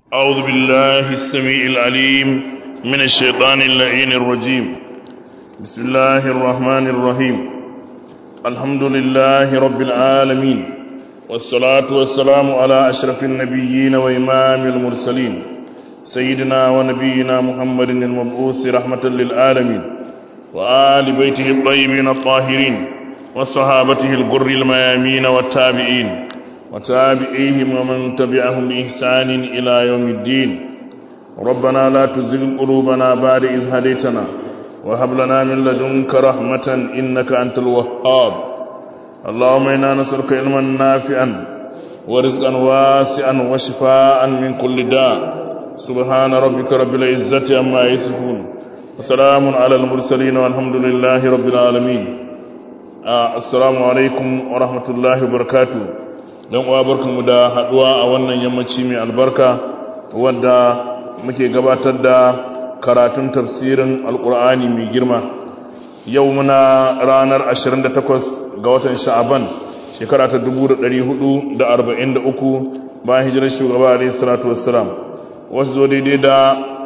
أعوذ بالله السميع العليم من الشيطان اللعين الرجيم بسم الله الرحمن الرحيم الحمد لله رب العالمين والصلاة والسلام على أشرف النبيين وإمام المرسلين سيدنا ونبينا محمد المبعوث رحمة للعالمين وآل بيته الطيبين الطاهرين وصحابته الغر الميامين والتابعين وتابعيهم ومن تبعهم بإحسان إلى يوم الدين ربنا لا تزغ قلوبنا بعد إذ هديتنا وهب لنا من لدنك رحمة إنك أنت الوهاب اللهم إنا نسألك علما نافعا ورزقا واسعا وشفاء من كل داء سبحان ربك رب العزة عما يصفون وسلام على المرسلين والحمد لله رب العالمين آه السلام عليكم ورحمة الله وبركاته don uwa barkanmu da haduwa a wannan yammaci mai albarka wadda muke gabatar da karatun tafsirin alkur'ani mai girma yau muna ranar 28 ga watan sha'aban shekara ta 1443 bayan hijirar shugaba alaihi salatu wassalam wasu zo daidai da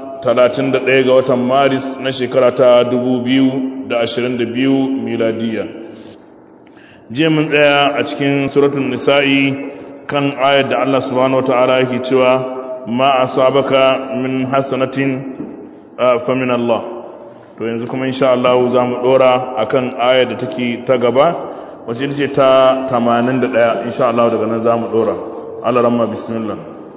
31 ga watan maris na shekara ta 2022 miladiyya jiya mun tsaya a cikin suratun nisa'i kan ayar da Allah subhanahu wata'ala yake cewa ma asabaka min hasanatin fa min Allah to yanzu kuma insha Allah za mu dora akan ayar da take ta gaba wacce ita ce ta 81 insha Allah daga nan za mu dora Allah ramma bismillah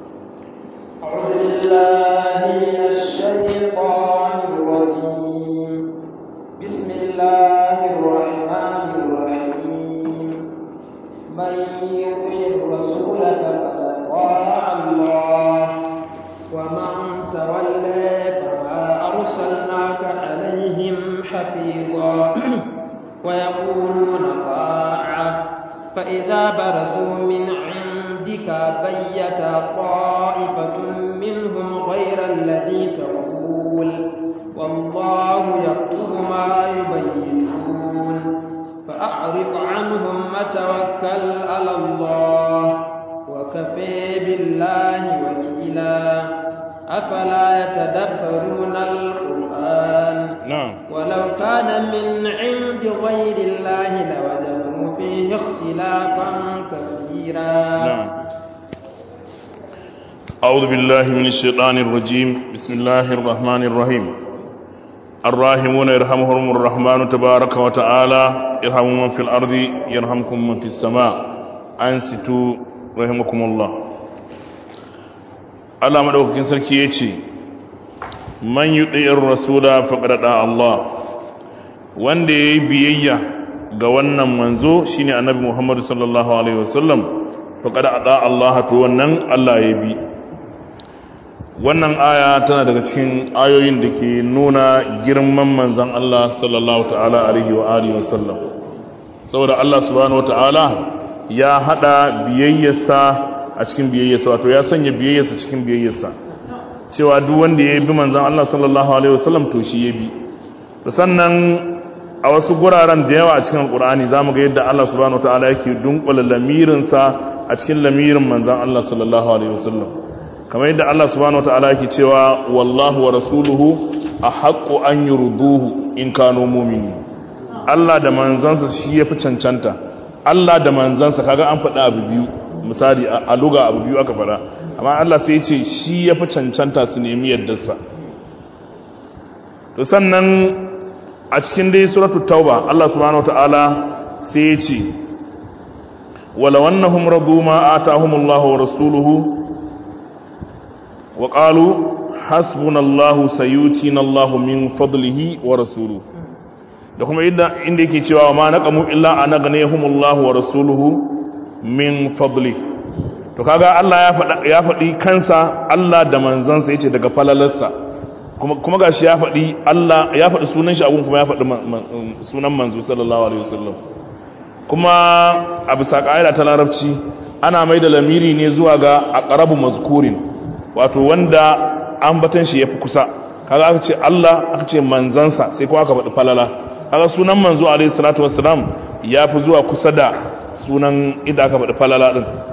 أعوذ بالله من الشيطان الرجيم بسم الله الرحمن الرحيم من يطع الرسول فقد اطاع الله ومن تولى فما ارسلناك عليهم حفيظا ويقولون طاعه فاذا برزوا من عندك بيت طائفه منهم غير الذي تقول والله يكتب ما يبيتون فأعرض عنهم وتوكل على الله وكفى بالله وكيلا أفلا يتدبرون القرآن na'am ولو كان من عند غير الله لوجدوا فيه اختلافا كثيرا نعم أعوذ بالله من الشيطان الرجيم بسم الله الرحمن الرحيم الراحمون يرحمهم الرحمن تبارك وتعالى يرحم من في الأرض يرحمكم من في السماء أنستوا رحمكم الله Allah madaukakin sarki ya ce man yuti'ir rasula faqad da Allah wanda yayi biyayya ga wannan manzo shine annabi Muhammad sallallahu alaihi wasallam faqad ada Allah to wannan Allah ya bi wannan aya tana daga cikin ayoyin da ke nuna girman manzon Allah sallallahu ta'ala alaihi wa alihi wasallam saboda Allah subhanahu wataala ya hada biyayyarsa a cikin biyayyarsa wato ya sanya biyayyarsa cikin biyayyarsa cewa duk wanda ya bi manzon Allah sallallahu alaihi wasallam to shi ya bi sannan a wasu guraren da yawa a cikin alkur'ani zamu ga yadda Allah subhanahu wataala yake dunkula lamirinsa a cikin lamirin manzon Allah sallallahu alaihi wasallam kamar yadda Allah subhanahu wataala yake cewa wallahu wa rasuluhu ahaqqu an yurduhu in kanu mu'minin Allah da manzansa shi yafi cancanta Allah da manzansa kaga an faɗa abu biyu misali a luga abu biyu aka faɗa amma Allah sai ya ce shi yafi cancanta su nemi yaddarsa to sannan a cikin dai suratu tauba Allah subhanahu wataala sai ya ce wala wannahum radu ma atahumullahu wa rasuluhu wa qalu hasbunallahu sayutina Allahu min fadlihi wa rasuluhu da kuma inda inda yake cewa ma naqamu illa anaghnihumullahu wa rasuluhu min fadli to kaga Allah ya faɗa ya faɗi kansa Allah da manzansa yace daga falalarsa kuma kuma gashi ya faɗi Allah ya faɗi sunan shi abun kuma ya faɗi sunan manzo sallallahu alaihi wasallam kuma a bisa ƙa'ida ta larabci ana mai da lamiri ne zuwa ga aqrabu mazkurin wato wanda ambatan shi yafi kusa kaga aka ce Allah aka ce manzansa sai kuma aka faɗi falala kaga sunan manzo alaihi salatu wassalam yafi zuwa kusa da sunan inda aka faɗi falala din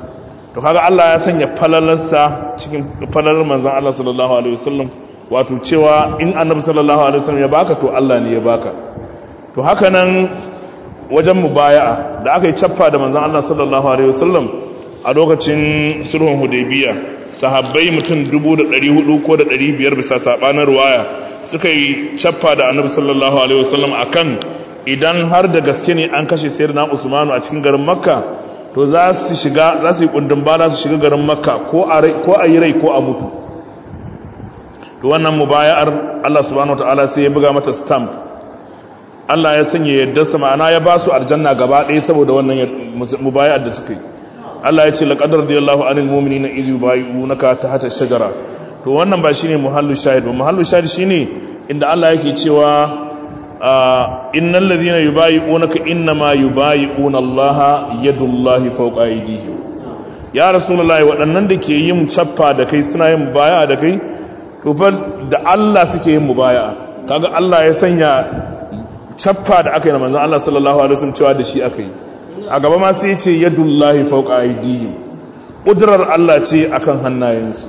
to kaga Allah ya sanya falalarsa cikin falalar manzon Allah sallallahu alaihi wasallam wato cewa in annabi sallallahu alaihi wasallam ya baka to Allah ne ya baka to haka nan wajen mubaya'a da aka yi cappa da manzon Allah sallallahu alaihi wasallam a lokacin sulhun hudaybiya sahabbai mutum 1400 ko da 500 bisa sabanin ruwaya suka yi cappa da annabi sallallahu alaihi wasallam akan idan har da gaske ne an kashe sayyidina Usmanu a cikin garin Makka to za su shiga za su yi kundin bala su shiga garin Makka ko a ko a yi rai ko a mutu to wannan mubaya'ar Allah subhanahu wataala sai ya buga mata stamp Allah ya sanya yadda sa ma'ana ya ba su aljanna gaba ɗaya saboda wannan mubaya'ar da suka yi Allah ya ce laqad radiyallahu anil mu'minina iz yubayyi'unaka tahta ash-shajara to wannan ba shine muhallu shahid ba muhallu shahid shine inda Allah yake cewa innal ladhina yubayyi'unaka innama yubayyi'una Allah yadullahi fawqa aydihim ya rasulullahi waɗannan da ke yin cappa da kai suna yin mubaya'a da kai to fa da Allah suke yin mubaya'a kaga Allah ya sanya cappa da aka yi na manzon Allah sallallahu alaihi wasallam cewa da shi aka yi a gaba ma sai ce yadullahi fawqa aydihim kudrar Allah ce akan hannayensu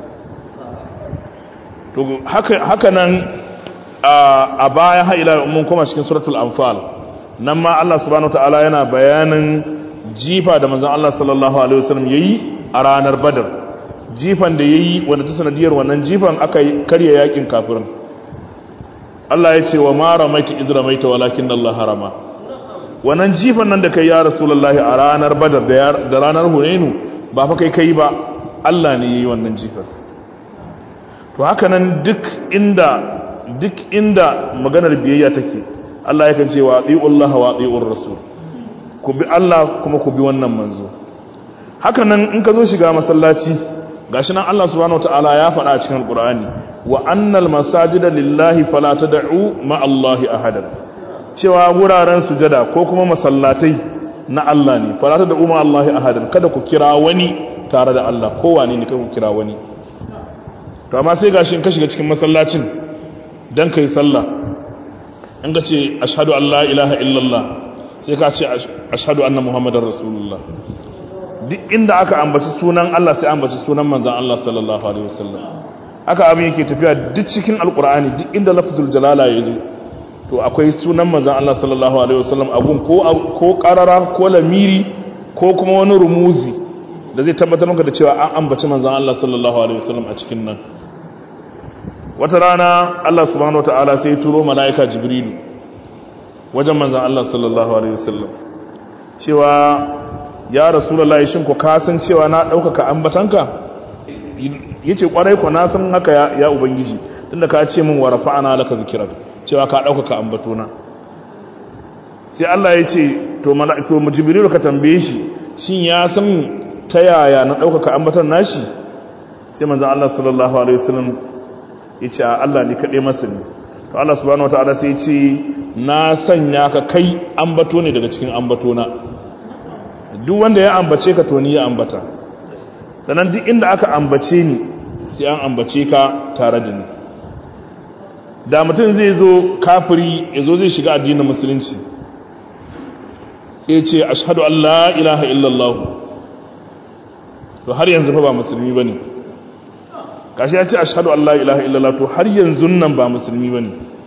to haka haka nan a baya ha ila mun koma cikin suratul anfal nan ma Allah subhanahu wataala yana bayanin jifa da manzon Allah sallallahu alaihi wasallam yayi a ranar badar jifan da yayi wanda ta sanadiyar wannan jifan aka karya yakin kafirin Allah ya ce wa ma ramaita iz ramaita walakin Allah harama wannan jifan nan da kai ya rasulullahi a ranar badar da ranar hunainu ba fa kai kai ba Allah ne yayi wannan jifan to haka nan duk inda duk inda maganar biyayya take Allah yakan ce wa atiullaha wa atiur rasul ku bi Allah kuma ku bi wannan manzo haka nan in ka zo shiga masallaci gashi nan Allah subhanahu wataala ya faɗa a cikin alqur'ani wa annal masajida lillahi fala tad'u ma Allahi ahadan cewa wuraren sujada ko kuma masallatai na Allah ne fala tad'u ma Allahi ahadan kada ku kira wani tare da Allah ko wane ne kada ku kira wani to amma sai gashi in ka shiga cikin masallacin dan kai sallah in ka ce ashhadu an la ilaha illallah sai ka ce ashhadu anna muhammadar rasulullah duk inda aka ambaci sunan Allah sai ambaci sunan manzan Allah sallallahu alaihi wasallam haka abin yake tafiya duk cikin alkur'ani duk inda lafzul jalala ya zo to akwai sunan manzan Allah sallallahu alaihi wasallam abun ko ko qarara ko lamiri ko kuma wani rumuzi da zai tabbatar maka da cewa an ambaci manzan Allah sallallahu alaihi wasallam a cikin nan wata rana Allah subhanahu wataala sai ya turo malaika jibrilu wajen manzan Allah sallallahu alaihi wasallam cewa ya rasulullahi shin ku kasan cewa na ɗaukaka ambatanka ya ce ƙwarai ku na san haka ya ubangiji tunda ka ce min wa rafa'ana laka zikirar cewa ka ɗaukaka ambatona sai Allah ya ce to mala'iku jibrilu ka tambaye shi shin ya san ta yaya na ɗaukaka ambatan nashi sai manzon Allah sallallahu alaihi wasallam ya ce Allah ne kaɗai masa ne to Allah subhanahu wataala sai ya ce na sanya ka kai ambato ne daga cikin ambatona duk wanda ya ambace ka to ni ya ambata sannan duk inda aka ambace ni sai an ambace ka tare da ni da mutum zai zo kafiri ya zo zai shiga addinin musulunci sai ce ashhadu an la ilaha illallah to har yanzu fa ba musulmi bane kashi ya ce ashhadu an la ilaha illallah to har yanzu nan ba musulmi bane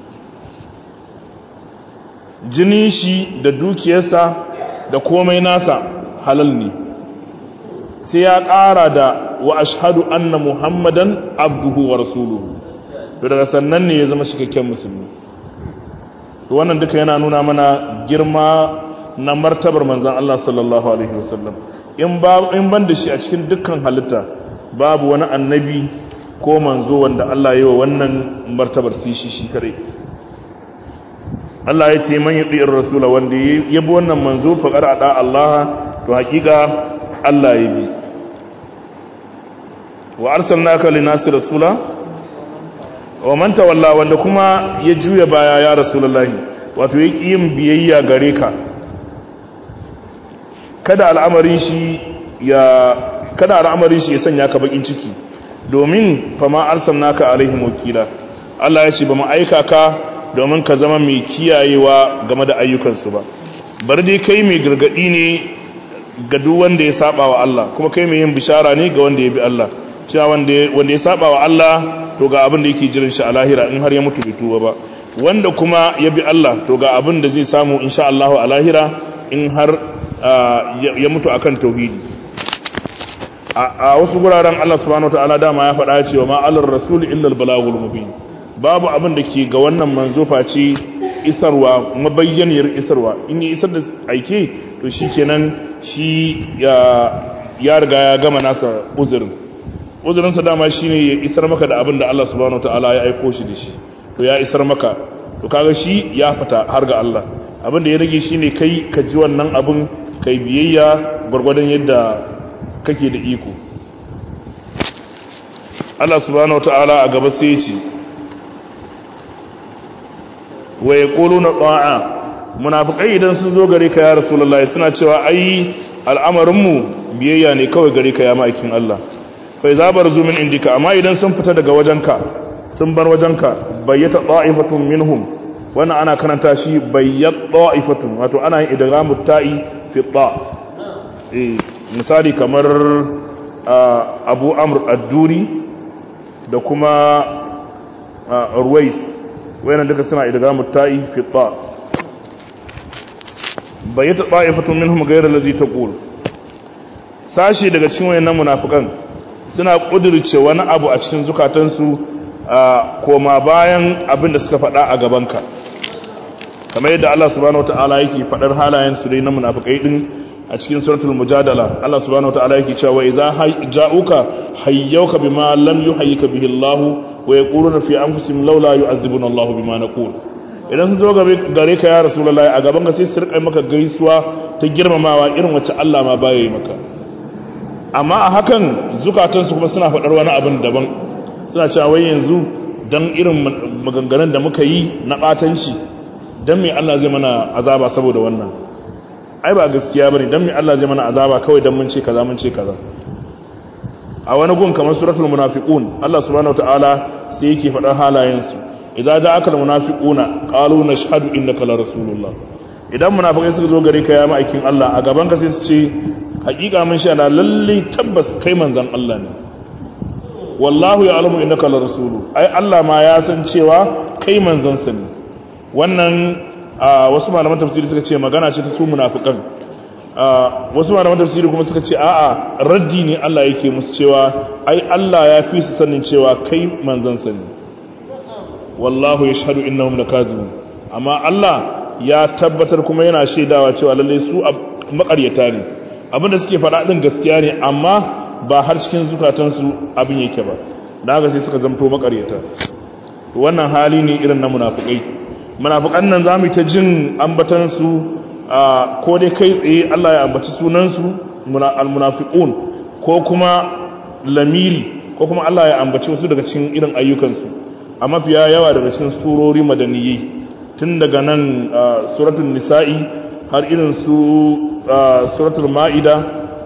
jinin shi da dukiyarsa da komai nasa halal ne sai ya ƙara da wa ashhadu anna muhammadan abduhu wa rasuluhu to daga sannan ne ya zama cikakken musulmi to wannan duka yana nuna mana girma na martabar manzan Allah sallallahu alaihi wasallam in ba in ban da shi a cikin dukkan halitta babu wani annabi ko manzo wanda Allah ya yi wa wannan martabar sai shi shi kare Allah ya ce man yuɗi'ir rasula wanda ya bi wannan manzo faƙar a ɗa Allah to haƙiƙa Allah ya bi wa arsalnaka linasi rasula wa man tawalla wanda kuma ya juya baya ya rasulullahi wato ya ƙi yin biyayya gare ka kada al'amarin shi ya kada al'amarin shi ya sanya ka bakin ciki domin fama arsalnaka alaihim wakila Allah ya ce ba mu aika ka domin ka zama mai kiyayewa game da ayyukansu ba bar dai kai mai gargadi ne ga duk wanda ya saba wa Allah kuma kai mai yin bishara ne ga wanda ya bi Allah cewa wanda ya saba wa Allah to ga abin da yake jiran shi a lahira in har ya mutu bai tuba ba wanda kuma ya bi Allah to ga abin da zai samu insha Allah a lahira in har ya mutu akan tauhidi a wasu guraren Allah subhanahu wataala dama ya faɗa cewa ma alar rasul illa al balagul mubin babu abin da ke ga wannan manzo face isarwa mabayyaniyar isarwa in yi isar da aike to shikenan shi ya riga ya gama nasa uzurin uzurinsa dama shine ya isar maka da abin da Allah subhanahu wataala ya aiko shi da shi to ya isar maka to kaga shi ya fita har ga Allah abin da ya rage shine kai ka ji wannan abin kai biyayya gwargwadon yadda kake da iko Allah subhanahu wataala a gaba sai ya ce wa yaquluna ta'a munafikai idan sun zo gare ka ya rasulullahi suna cewa ai al'amarin mu biyayya ne kawai gare ka ya ma'aikin Allah fa iza barzu min indika amma idan sun fita daga wajenka sun bar wajenka bayyata ta'ifatun minhum wannan ana karanta shi bayyat ta'ifatun wato ana yin idghamu ta'i fi ta eh misali kamar Abu Amr ad-Duri da kuma Ruwais wayannan duka suna idghamu ta'i fi ta bayyata ta'ifatun minhum ghayra allazi taqul sashi daga cikin wayannan munafikan suna kudirce wani abu a cikin zukatansu koma bayan abin da suka faɗa a gabanka kamar yadda Allah subhanahu wataala yake faɗar halayen su dai na munafikai din a cikin suratul mujadala Allah subhanahu wataala yake cewa idza ja'uka hayyuka bima lam yuhayyika bihi Allah wa yaquluna fi anfusihim laula yu'adhibuna Allah bima naqul idan sun zo gare ka ya rasulullahi a gaban ka sai su rika maka gaisuwa ta girmamawa irin wacce Allah ma baya yi maka amma a hakan zukatansu kuma suna faɗar wani abin daban suna cewa wai yanzu don irin maganganun da muka yi na ɓatanci don mai Allah zai mana azaba saboda wannan ai ba gaskiya bane don mai Allah zai mana azaba kawai don mun ce kaza mun ce kaza a wani gun kamar suratul munafiqun Allah subhanahu wataala sai yake faɗar halayensu idza ja'aka almunafiquna qalu nashhadu innaka la rasulullah idan munafikai suka zo gare ka ya ma'aikin Allah a gaban ka sai su ce hakika mun sha na lalle tabbas kai manzon Allah ne wallahu ya'lamu innaka la rasulu ai Allah ma ya san cewa kai manzon sa ne wannan wasu malaman tafsiri suka ce magana ce ta su munafikan wasu malaman tafsiri kuma suka ce a'a raddi ne Allah yake musu cewa ai Allah ya fi su sanin cewa kai manzon sa ne wallahu yashhadu innahum lakazibun amma Allah ya tabbatar kuma yana shaidawa cewa lalle su makaryata ne abinda suke faɗa ɗin gaskiya ne amma ba har cikin zukatansu abin yake ba da haka sai suka zamto makaryata wannan hali ne irin na munafukai munafukan nan za mu ta jin ambatansu ko dai kai tsaye Allah ya ambaci sunansu almunafiqun ko kuma lamiri ko kuma Allah ya ambaci wasu daga cikin irin ayyukansu a mafiya yawa daga cikin surori madaniyai tun daga nan suratul nisa'i har irin su suratul ma'ida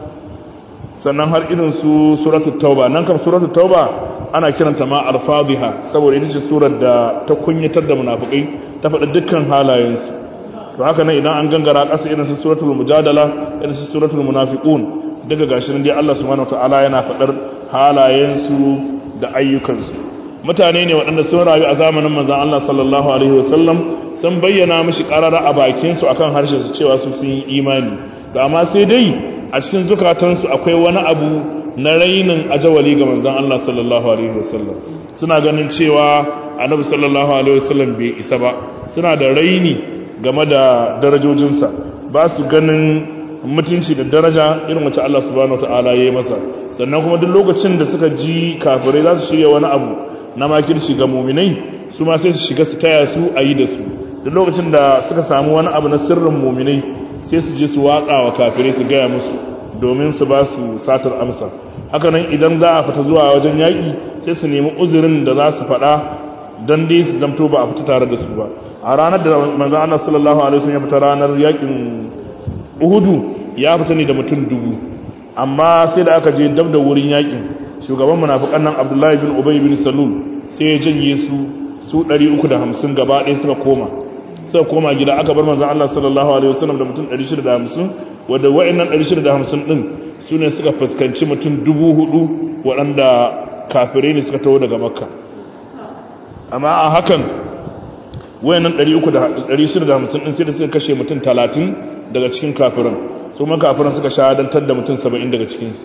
sannan har irin su suratul tauba nan kam suratul tauba ana kiranta ma alfadhiha saboda ita ce surar da ta kunyatar da munafikai ta faɗi dukkan halayensu to haka nan idan an gangara ƙasa irin su suratul mujadala irin su suratul munafiqun daga gashi nan dai Allah subhanahu wataala yana faɗar halayensu da ayyukansu mutane ne waɗanda sun rayu a zamanin manzon Allah sallallahu alaihi wasallam sun bayyana mishi ƙarara a bakinsu akan harshen su cewa su sun yi imani da amma sai dai a cikin zukatansu akwai wani abu na rainin ajawali ga manzon Allah sallallahu alaihi wasallam suna ganin cewa annabi sallallahu alaihi wasallam bai isa ba suna da raini game da darajojinsa ba su ganin mutunci da daraja irin wacce Allah subhanahu wataala ya yi masa sannan kuma duk lokacin da suka ji kafirai za su shirya wani abu na makirci ga muminai su ma sai su shiga su taya su a yi da su duk lokacin da suka samu wani abu na sirrin muminai sai su je su watsa wa kafirai su gaya musu domin su ba su satar amsa hakanan idan za a fita zuwa wajen yaƙi sai su nemi uzurin da za su faɗa don dai su zamto ba a fita tare da su ba a ranar da manzan Allah sallallahu alaihi wasallam ya fita ranar yaƙin uhudu ya fita ne da mutum dubu amma sai da aka je dab da wurin yaƙin shugaban munafiqan nan Abdullahi bin Ubay bin Salul sai ya janye su su 350 gaba ɗaya suka koma suka koma gida aka bar manzon Allah sallallahu alaihi wasallam da mutum 650 wanda wayannan 650 din su ne suka fuskanci mutum 4000 waɗanda kafirai ne suka taho daga makka amma a hakan wayannan 650 din sai da suka kashe mutum 30 daga cikin kafiran su ma kafiran suka shahadantar da mutum 70 daga cikinsu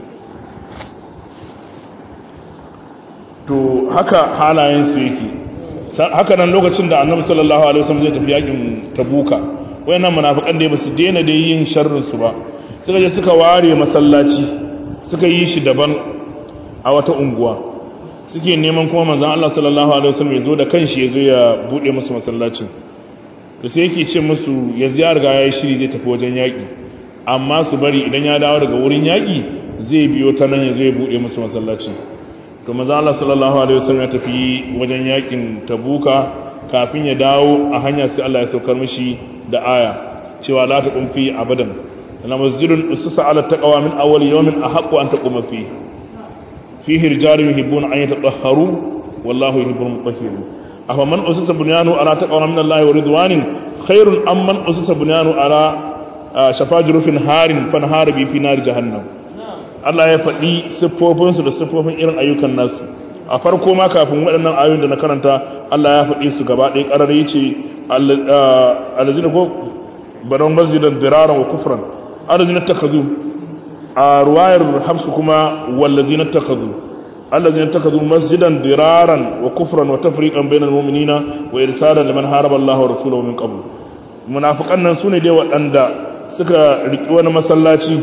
to haka halayensu yake haka nan lokacin da annabi sallallahu alaihi wasallam zai tafi yakin tabuka wayannan munafikan da ba su daina da yin sharrin su ba suka je suka ware masallaci suka yi shi daban a wata unguwa suke neman kuma manzon Allah sallallahu alaihi wasallam ya zo da kanshi ya zo ya bude musu masallacin to sai yake ce musu ya ziyar ga yayi shiri zai tafi wajen yaki amma su bari idan ya dawo daga wurin yaki zai biyo ta nan ya zo ya bude musu masallacin to maza Allah sallallahu alaihi wasallam ya tafi wajen yakin tabuka kafin ya dawo a hanya sai Allah ya saukar mishi da aya cewa la taqum fi abadan la masjidun usisa ala taqwa min awwal yawmin ahaqqu an taquma fi fihi rijalun yuhibbuna an yatatahharu wallahu yuhibbul mutahhirin afa man usisa bunyanu ala taqwa min Allah wa ridwanin khairun am man usisa bunyanu ala shafajirufin harin fanhar bi fi nar jahannam Allah ya faɗi siffofinsu da siffofin irin ayyukan nasu a farko ma kafin waɗannan ayoyin da na karanta Allah ya faɗi su gaba ɗaya ƙarar ya ce alazina ko baron masjidan diraran wa kufran alazina takazu a ruwayar hafsu kuma wallazina takazu allazina takazu masjidan diraran wa kufran wa tafriqan bainal mu'minina wa irsalan liman haraba Allah wa rasulahu min qabl munafiqan nan sune dai waɗanda suka riki wani masallaci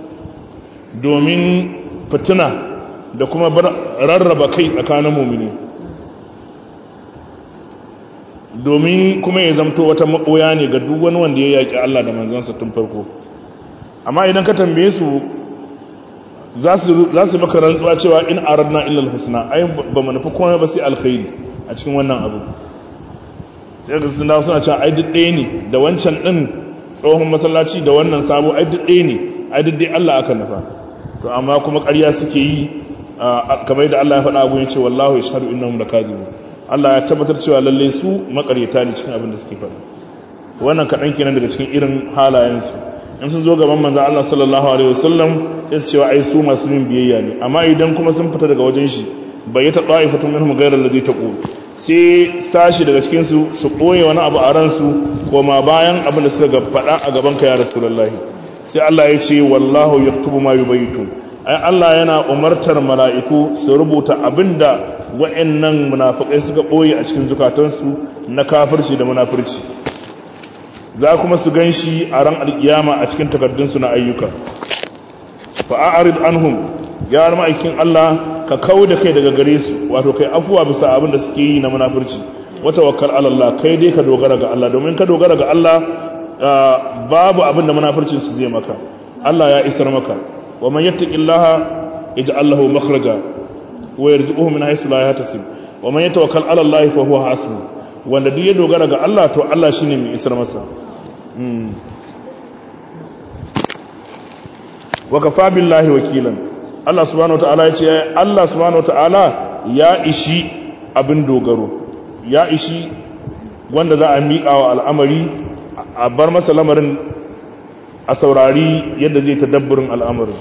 domin fitina da kuma rarraba kai tsakanin mumini domin kuma ya zamto wata maɓoya ne ga duk wani wanda ya yaƙi Allah da manzansa tun farko amma idan ka tambaye su za su maka rantsuwa cewa in aradna illal husna ai ba mu nufi kuma ba sai alkhairi a cikin wannan abu sai ga sun dawo suna cewa ai duk ɗaya ne da wancan ɗin tsohon masallaci da wannan sabo ai duk ɗaya ne ai duk dai Allah aka nufa to amma kuma ƙarya suke yi kamar da Allah ya faɗa abu ya ce wallahu yashhadu innahum lakadibun Allah ya tabbatar cewa lalle su makaryata ne cikin abin da suke faɗa wannan kaɗan kenan daga cikin irin halayensu in sun zo gaban manzo Allah sallallahu alaihi wasallam sai su cewa ai su masu min biyayya ne amma idan kuma sun fita daga wajen shi bai ta da'ifatun minhum ghayra allazi taqul sai sashi daga cikin su su koye wani abu a ransu koma bayan abin da suka faɗa a gaban ka ya rasulullahi sai Allah ya ce wallahu yaktubu ma yubayitun ai Allah yana umartar mala'iku su rubuta abinda wa'annan munafikai suka boye a cikin zukatansu na kafirci da munafirci za kuma su ganshi a ran alkiyama a cikin takardunsu na ayyuka fa a'rid anhum ya ma'aikin Allah ka kauda kai daga gare su wato kai afuwa bisa abin da suke yi na munafirci wa tawakkal ala Allah kai dai ka dogara ga Allah domin ka dogara ga Allah babu abin da munafircin su zai maka Allah ya isar maka wa man yattaqillaha yaj'al lahu makhraja wa yarzuquhu min haythu la yahtasib wa man yatawakkal 'ala Allah fa huwa hasbuh wanda duk ya dogara ga Allah to Allah shine mai isar masa wa kafa billahi wakilan Allah subhanahu wataala yace Allah subhanahu wataala ya ishi abin dogaro ya ishi wanda za a miƙa wa al'amari a bar masa lamarin a saurari yadda zai tadabburin al'amarin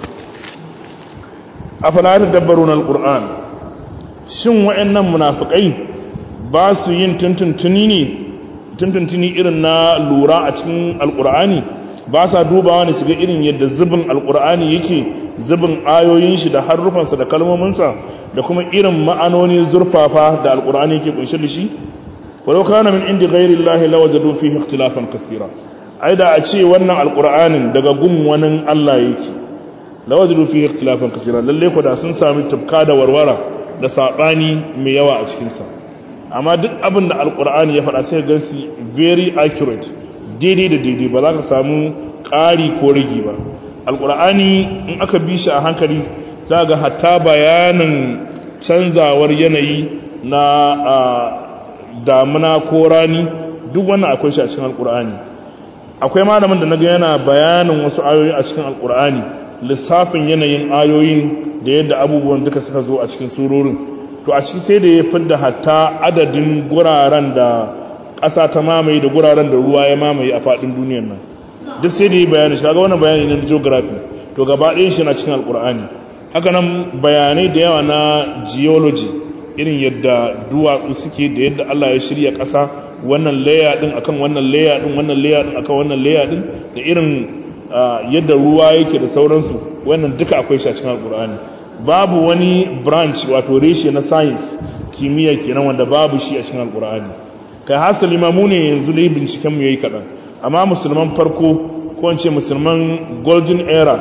afala tadabbarun alquran shin wayannan munafikai ba su yin tuntuntuni ne tuntuntuni irin na lura a cikin alqur'ani ba sa dubawa ne su ga irin yadda zubin alqur'ani yake zubin ayoyin shi da harufansa da kalmominsa da kuma irin ma'anoni zurfafa da alqur'ani yake kunshe da shi walau kana min indi ghairi llahi lawajadu fihi ikhtilafan kaseera ai da a ce wannan alqur'anin daga gun wani Allah yake lawajadu fihi ikhtilafan kaseera lalle ko da sun sami tufka da warwara da sabani mai yawa a cikin sa amma duk abin da alqur'ani ya faɗa sai ga gansi very accurate daidai da daidai ba za ka samu ƙari ko rigi ba alqur'ani in aka bi shi a hankali za ga hatta bayanin canzawar yanayi na damuna ko rani duk wannan akwai shi a cikin alqur'ani akwai malamin da naga yana bayanin wasu ayoyi a cikin alqur'ani lissafin yanayin ayoyin da yadda abubuwan duka suka zo a cikin surorin to a ciki sai da ya fidda hatta adadin guraren da ƙasa ta mamaye da guraren da ruwa ya mamaye a faɗin duniyar nan duk sai da yi bayani shi kaga wannan bayani ne na geography to gaba ɗayan shi na cikin alkur'ani haka nan bayanai da yawa na geology irin yadda duwatsu suke da yadda Allah ya shirya ƙasa wannan layer din akan wannan layer din wannan layer din akan wannan layer din da irin yadda ruwa yake da sauransu wannan duka akwai shi a cikin alkur'ani babu wani branch wato reshe na science kimiyya kenan wanda babu shi a cikin alkur'ani kai hasali ma mu ne yanzu dai binciken mu yayi kaɗan amma musulman farko ko in ce musulman golden era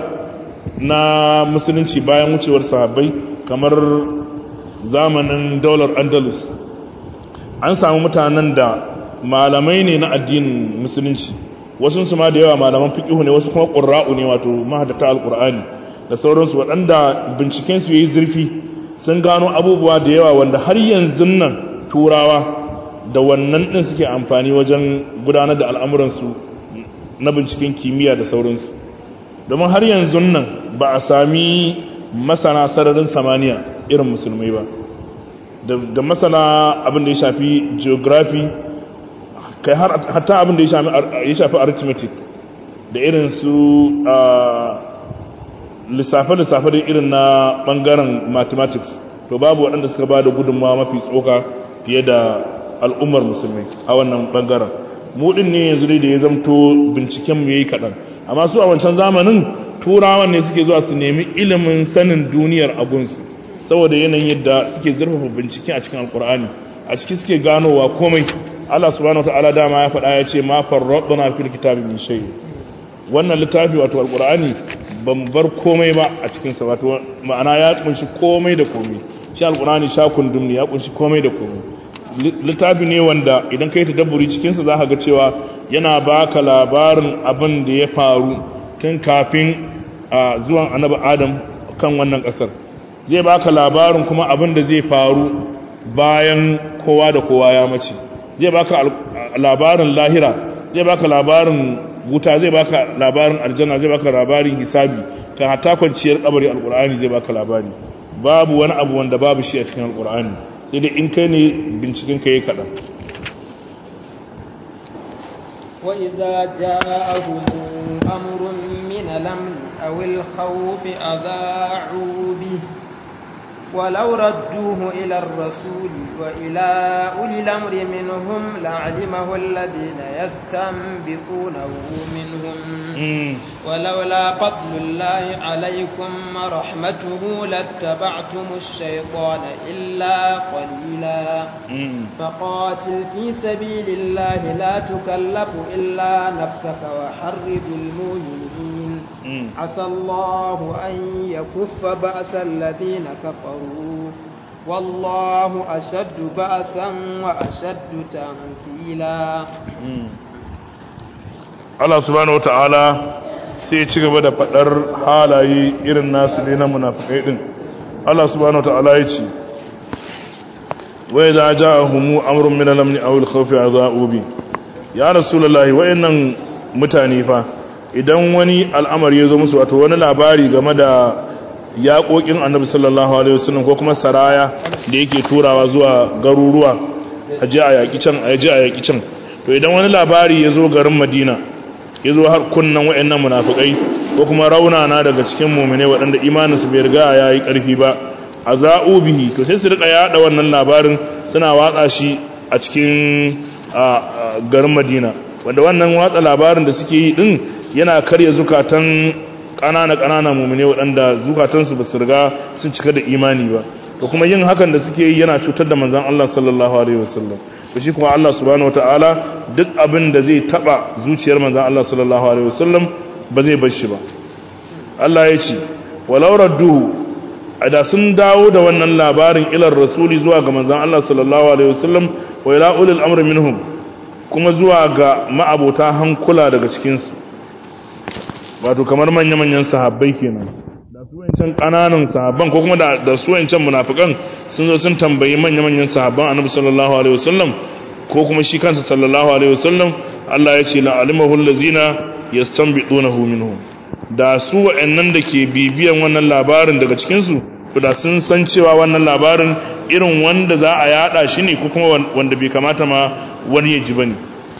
na musulunci bayan wucewar sahabbai kamar zamanin daular andalus an samu mutanen da malamai ne na addinin musulunci wasu su ma da yawa malaman fiqihu ne wasu kuma qurra'u ne wato mahaddata alqur'ani da sauransu waɗanda binciken su yayi zurfi sun gano abubuwa da yawa wanda har yanzu nan turawa da wannan din suke amfani wajen gudanar da al'amuransu na binciken kimiyya da sauransu domin har yanzu nan ba a sami masana sararin samaniya irin musulmai ba da masana abin da ya shafi geography kai hatta abin da ya shafi arithmetic da irin su lissafe-lissafe da irin na bangaren mathematics to babu waɗanda suka ba da gudunmawa mafi tsoka fiye da al'ummar musulmai a wannan bangaren mudin ne yanzu dai da ya zamto binciken mu yayi kaɗan amma su a wancan zamanin turawan ne suke zuwa su nemi ilimin sanin duniyar agunsu saboda yanayin yadda suke zurfafa bincike a cikin alkur'ani a ciki suke ganowa komai Allah subhanahu wataala dama ya faɗa ya ce ma farradna fil kitabi min shay wannan littafi wato alkur'ani ban bar komai ba a cikin sa wato ma'ana ya kunshi komai da komai shi alkur'ani sha kundum ne ya kunshi komai da komai littafi ne wanda idan kai tadabburi cikin sa zaka ga cewa yana baka labarin abin da ya faru tun kafin zuwan annabi adam kan wannan kasar zai baka labarin kuma abin da zai faru bayan kowa da kowa ya mace zai baka labarin lahira zai baka labarin wuta zai baka labarin aljanna zai baka labarin hisabi kan hatta kwanciyar kabari alkur'ani zai baka labari babu wani abu wanda babu shi a cikin alkur'ani sai dai in kai ne binciken ka yi kaɗan وإذا جاءهم أمر من الأمن أو الخوف أذاعوا به ولو ردوه إلى الرسول وإلى أولي الأمر منهم لعلمه الذين يستنبطونه منهم ولولا فضل الله عليكم ورحمته لاتبعتم الشيطان إلا قليلا فقاتل في سبيل الله لا تكلف إلا نفسك وحرد المؤمنين عسى الله أن يكف بأس الذين كفروا والله أشد بأسا وأشد تنكيلا Allah subhanahu wata'ala sai ya ci gaba da faɗar halaye irin nasu ne na munafikai din Allah subhanahu wata'ala ya ce wa idza ja'ahum amrun min al-amn aw al-khawfi adha'u bi ya rasulullahi wayannan mutane fa idan wani al'amari ya zo musu wato wani labari game da yaƙoƙin annabi sallallahu alaihi wasallam ko kuma saraya da yake turawa zuwa garuruwa a ji a yaƙi can a ji a yaƙi can to idan wani labari ya zo garin madina ya zo har kunnan wa'annan munafukai ko kuma raunana daga cikin mumine waɗanda imaninsu bai riga ya yi ƙarfi ba a za'u bihi to sai su riƙa yaɗa wannan labarin suna watsa shi a cikin garin madina wanda wannan watsa labarin da suke yi ɗin yana karya zukatan ƙanana ƙanana mumine waɗanda zukatansu ba su riga sun cika da imani ba to kuma yin hakan da suke yi yana cutar da manzan Allah sallallahu alaihi wasallam to shi kuma Allah subhanahu wataala duk abin da zai taba zuciyar manzan Allah sallallahu alaihi wasallam ba zai bar shi ba Allah ya ce walau radduhu da sun dawo da wannan labarin ilar rasuli zuwa ga manzan Allah sallallahu alaihi wasallam wa ila ulil amri minhum kuma zuwa ga ma'abota hankula daga cikin su wato kamar manya-manyan sahabbai kenan da su wancan kananan sahabban ko kuma da su wancan munafikan sun zo sun tambayi manya-manyan sahabban annabi sallallahu alaihi wasallam ko kuma shi kansa sallallahu alaihi wasallam Allah ya ce la alimahu allazina yastanbidunahu minhum da su wa'annan da ke bibiyan wannan labarin daga cikin su da sun san cewa wannan labarin irin wanda za a yada shi ne ko kuma wanda bai kamata ma wani ya ji bane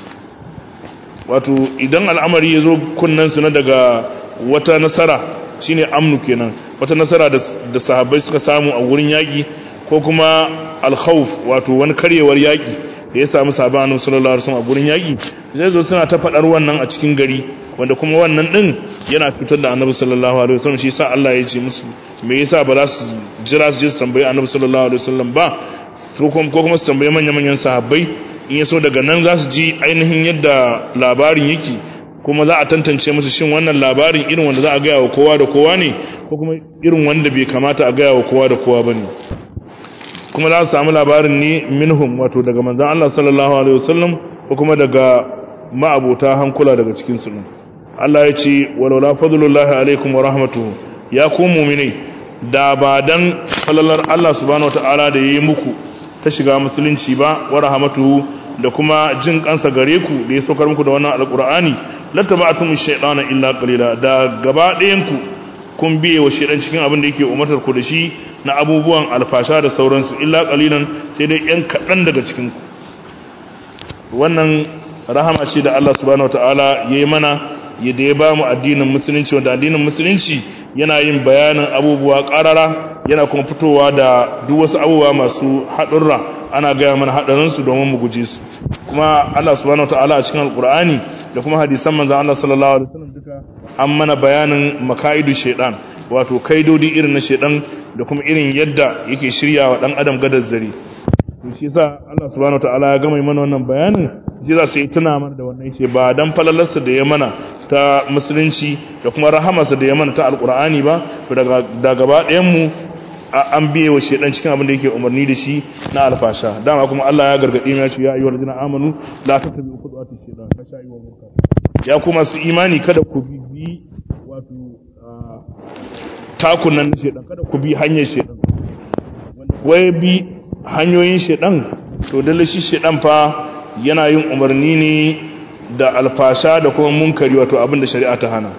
wato idan al'amari ya zo kunnansu na daga wata nasara shine amnu kenan wata nasara da sahabbai suka samu a wurin yaƙi ko kuma alkhawf wato wani karyewar yaƙi da ya samu sahabban annabi sallallahu alaihi wasallam a wurin yaƙi zai zo suna ta faɗar wannan a cikin gari wanda kuma wannan din yana fitar da annabi sallallahu alaihi wasallam shi yasa Allah ya ce musu me yasa ba za su jira su je su tambayi annabi sallallahu alaihi wasallam ba ko kuma su tambayi manyan manyan sahabbai in yaso daga nan za su ji ainihin yadda labarin yake kuma za a tantance musu shin wannan labarin irin wanda za a gaya wa kowa da kowa ne ko kuma irin wanda bai kamata a gaya wa kowa da kowa ba ne kuma za su samu labarin ne minhum wato daga manzan Allah sallallahu alaihi wasallam ko kuma daga ma'abota hankula daga cikin su Allah ya ce walaula fadlullahi alaikum wa rahmatuhu ya ku mu'minai da ba dan falalar Allah subhanahu wataala da yayi muku ta shiga musulunci ba wa rahmatuhu da kuma jin kansa gare ku da ya saukar muku da wannan alqur'ani lattaba'tum ash-shaytana illa qalila da gaba ɗayan ku kun biye wa shaytan cikin abin da yake umartar ku da shi na abubuwan alfasha da sauransu illa qalilan sai dai yan kaɗan daga cikin ku wannan rahama ce da Allah subhanahu wataala yayi mana yadda ya ba mu addinin musulunci wanda addinin musulunci yana yin bayanin abubuwa ƙarara yana kuma fitowa da duk wasu abubuwa masu haɗurra ana gaya mana haɗarinsu domin mu guje su kuma Allah subhanahu wataala a cikin alkur'ani da kuma hadisan manzon Allah sallallahu alaihi wasallam duka an mana bayanin makaidu shaiɗan wato kaidodi irin na shaiɗan da kuma irin yadda yake shirya wa ɗan adam gadar zare to shi yasa Allah subhanahu wataala ya gama mana wannan bayanin shi za su yi tuna mana da wannan ce ba dan falalarsa da ya mana ta musulunci da kuma rahamarsa da ya mana ta alkur'ani ba to daga da gaba ɗayan mu an biye wa shedan cikin abin da yake umarni da shi na alfasha dama kuma Allah ya gargadi mu ya ce ya ayyuhal ladina amanu la tattabi'u khutuwati shaytan fa sha'i wa munkar ya kuma su imani kada ku bi wato takunan shedan kada ku bi hanyar shedan wanda wai bi hanyoyin shedan to dalle shi shedan fa yana yin umarni ne da alfasha da kuma munkari wato abin da shari'a ta hana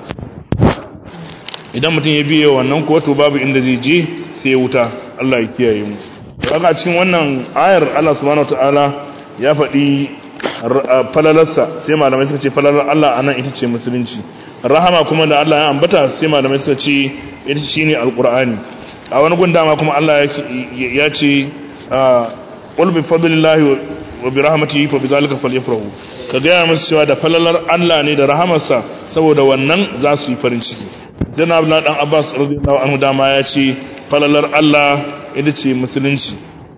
idan mutum ya biye wannan kuwa to babu inda zai je sai ya wuta Allah ya kiyaye mu kaga cikin wannan ayar Allah subhanahu wataala ya faɗi falalarsa sai malamai suka ce falalar Allah anan ita ce musulunci rahama kuma da Allah ya ambata sai malamai suka ce ita shine alqur'ani a wani gundama kuma Allah ya ce qul bi fadlillahi wa bi rahmatihi fa bizalika falyafrahu ka gaya musu cewa da falalar Allah ne da rahamarsa saboda wannan za su yi farin ciki dan Abdullah dan Abbas radiyallahu anhu dama ya ce falalar Allah ita ce musulunci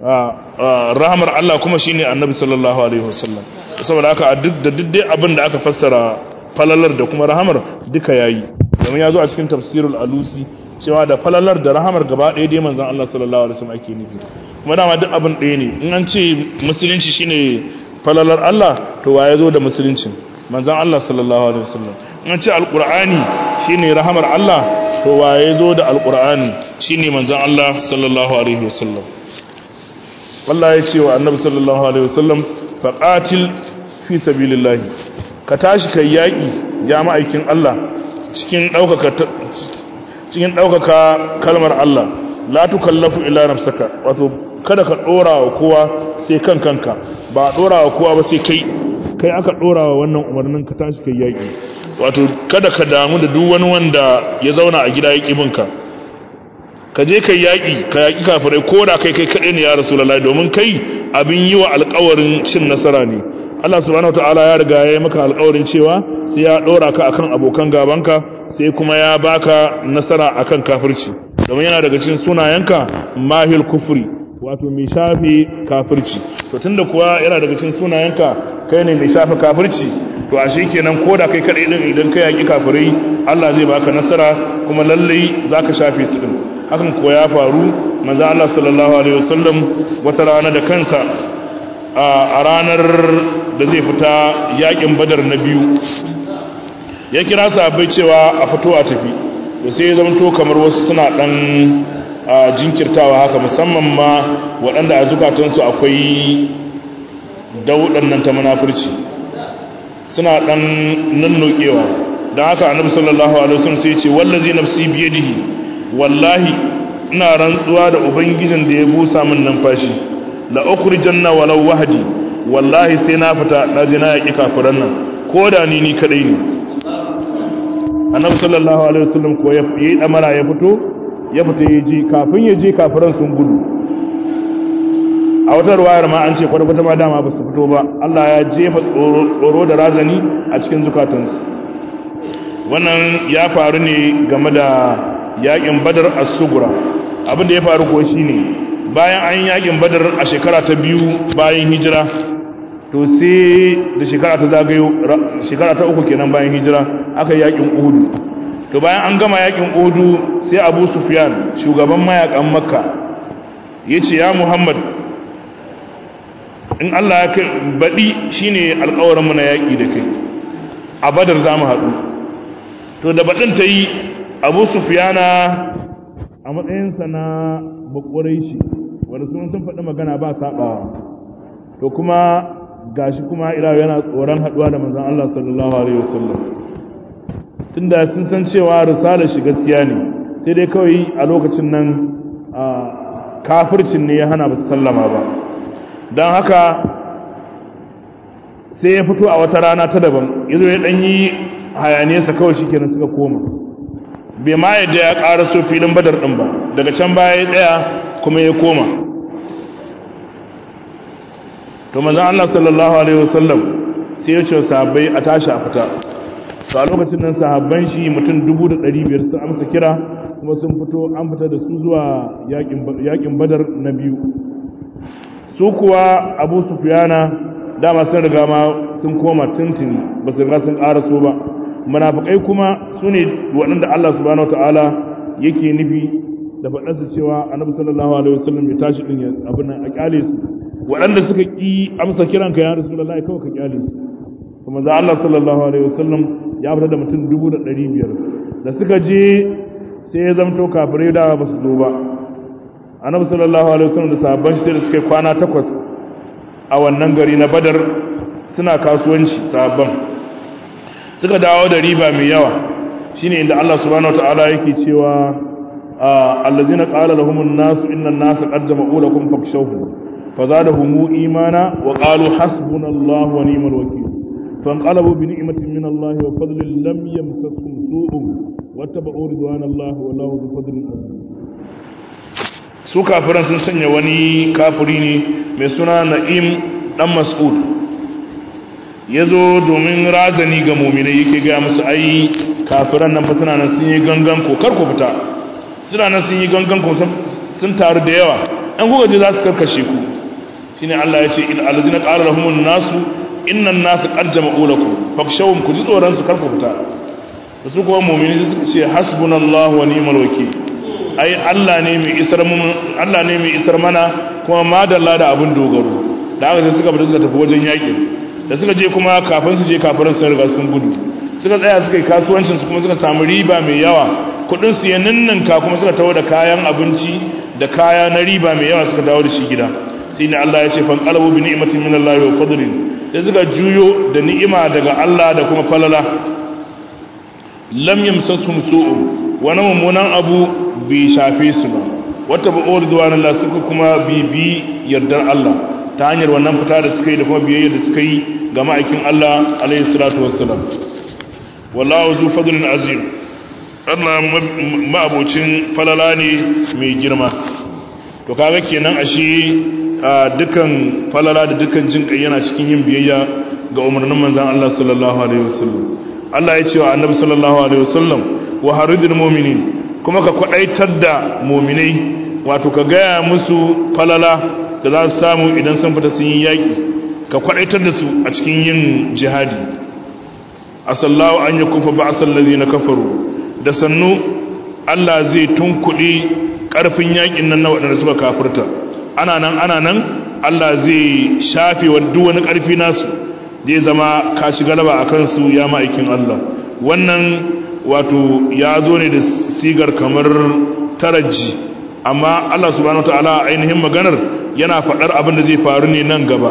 rahamar Allah kuma shine Annabi sallallahu alaihi wasallam saboda haka a duk da duk dai abin da aka fassara falalar da kuma rahamar duka yayi domin ya zo a cikin tafsirul alusi cewa da falalar da rahamar gaba ɗaya dai manzon Allah sallallahu alaihi wasallam ake nufi kuma dama duk abin ɗaya ne in an ce musulunci shine falalar Allah to wa ya zo da musulunci manzon Allah sallallahu alaihi wasallam in an ce alqur'ani shine rahamar Allah to wa ya zo da alqur'ani shine manzon Allah sallallahu alaihi wasallam Allah ya ce wa annabi sallallahu alaihi wasallam faqatil fi sabilillah ka tashi kai yaki ya ma'aikin Allah cikin ɗaukaka cikin ɗaukaka kalmar Allah la tukallafu illa nafsaka wato kada ka ɗora wa kowa sai kan kanka ba a ɗora wa kowa ba sai kai kai aka ɗora wa wannan umarnin ka tashi kai yaƙi wato kada ka damu da duk wani wanda ya zauna a gida yaƙi binka ka je kai yaƙi ka yaƙi kafirai ko da kai kai kaɗai ne ya rasulullahi domin kai abin yi wa alƙawarin cin nasara ne Allah subhanahu wataala ya riga ya yi maka alƙawarin cewa sai ya ɗora ka akan abokan gabanka sai kuma ya baka nasara akan kafirci domin yana daga cikin sunayenka mahil kufri wato mai shafe kafirci to tunda kuwa yana daga cikin sunayenka kai ne mai shafe kafirci to ashe kenan koda kai kadai din idan kai yaki kafirai Allah zai baka nasara kuma lalle zaka shafe su din hakan ko ya faru manzo Allah sallallahu alaihi wasallam wata rana da kansa a ranar da zai fita yakin badar na biyu ya kira sahabbai cewa a fito a tafi da sai ya zamto kamar wasu suna dan jinkirtawa haka musamman ma waɗanda a zukatansu akwai daudan nan ta munafurci suna dan nannokewa don haka annabi sallallahu alaihi wasallam sai ya ce wallazi nafsi biyadihi wallahi ina rantsuwa da ubangijin da ya busa min numfashi la ukhrijanna walau wahdi wallahi sai na fita na je na yaki kafiran nan ko da ni ni kadai ne annabi sallallahu alaihi wasallam ko ya yi damara ya fito ya fita ya ji kafin ya je kafiran sun gudu a wata ruwayar ma an ce kwata-kwata ma dama ba su fito ba Allah ya jefa tsoro da razani a cikin zukatansu wannan ya faru ne game da yakin badar as-sugura abin da ya faru ko shine bayan an yakin badar a shekara ta biyu bayan hijira to sai da shekara ta zagayo shekara ta uku kenan bayan hijira aka yakin uhudu to bayan an gama yakin uhudu sai abu sufyan shugaban mayakan makka ya ce ya muhammad in allah ya kai baɗi shine alkawarinmu na yaƙi da kai a badar za mu haɗu to da baɗin ta yi abu sufyana a matsayinsa na bakwarai shi wanda sun sun faɗi magana ba saɓawa to kuma gashi kuma ila yana tsoron haɗuwa da manzon Allah sallallahu alaihi wasallam tunda sun san cewa risalar shi gaskiya ne sai dai kawai a lokacin nan kafircin ne ya hana ba su sallama ba don haka sai ya fito a wata rana ta daban yazo ya ɗan yi hayaniyarsa kawai shi kenan suka koma bai ma yadda ya ƙara so filin badar ɗin ba daga can baya ya tsaya kuma ya koma to manzon Allah sallallahu alaihi wasallam sai ya ce sahabbai a tashi a fita to a lokacin nan sahabban shi mutum 1500 sun amsa kira kuma sun fito an fita da su zuwa yakin badar na biyu su kuwa abu sufiyana dama sun riga ma sun koma tuntuni ba su riga sun ƙara so ba munafikai kuma su ne waɗanda Allah subhanahu ta'ala yake nufi da faɗarsa cewa annabi sallallahu alaihi wasallam ya tashi din abin nan a kyale su waɗanda suka ƙi amsa kiranka ya rasulullahi kawai ka kyale su kuma za Allah sallallahu alaihi wasallam ya fita da mutum dubu da ɗari biyar da suka je sai ya zamto kafirai da ba su zo ba annabi sallallahu alaihi wasallam da sahabban shi da suka kwana takwas a wannan gari na badar suna kasuwanci sahabban suka dawo da riba mai yawa shine inda Allah subhanahu wataala yake cewa allazina qala lahumun nasu inna an-nasa qad jama'u lakum fakshawhum فزادهم إيمانا وقالوا حسبنا الله ونعم الوكيل فانقلبوا بنعمة من الله وفضل لم يمسسهم سوء واتبعوا رضوان الله والله ذو فضل عظيم su kafiran sun sanya wani kafiri ne mai suna na'im dan mas'ud ya zo domin razani ga muminai yake gaya musu ai kafiran nan fa suna nan sun yi gangan ko kar ku fita suna nan sun yi gangan ko sun taru da yawa an kuka je za su karkashe ku shine Allah ya ce in alladhina qala lahumun nasu innan nasu qad jama'u lakum fakshawum ku ji tsoron su karku fita da su kuma mu'mini sai suka ce hasbunallahu wa ni'mal wakeel ai Allah ne mai isar mun Allah ne mai isar mana kuma madalla da abin dogaro da haka sai suka fita suka tafi wajen yakin da suka je kuma kafin su je kafirin sun riga sun gudu suka tsaya suka yi kasuwancin su kuma suka samu riba mai yawa kudin su ya ninninka kuma suka tawo da kayan abinci da kaya na riba mai yawa suka dawo da shi gida sai ne Allah ya ce fan qalabu bi ni'matin min Allah wa fadlin sai suka juyo da ni'ima daga Allah da kuma falala lam yamsasum su'u wani mummunan abu bai shafe su ba wata ba ridwanallah suka kuma bibi yardar Allah ta hanyar wannan fita da suka yi da kuma biyayya da suka yi ga ma'aikin Allah alaihi salatu wassalam wallahu zu fadlin azim Allah ma'abocin falala ne mai girma to kaga kenan ashe dukan falala da dukan jin kai yana cikin yin biyayya ga umarnin manzon Allah sallallahu alaihi wasallam Allah ya ce wa annabi sallallahu alaihi wasallam wa haridul mu'minin kuma ka kwadaitar da mu'minai wato ka gaya musu falala da za su samu idan sun fita sun yi yaƙi ka kwadaitar da su a cikin yin jihadi asallahu an yakufa ba'sal ladina kafaru da sannu Allah zai tunkuɗe ƙarfin yaƙin nan na waɗanda suka kafirta ana nan ana nan Allah zai shafe wa duk wani ƙarfi nasu zai zama ka ci galaba a kansu ya ma'aikin Allah wannan wato ya zo ne da sigar kamar taraji amma Allah subhanahu wa ta'ala ainihin maganar yana faɗar abin da zai faru ne nan gaba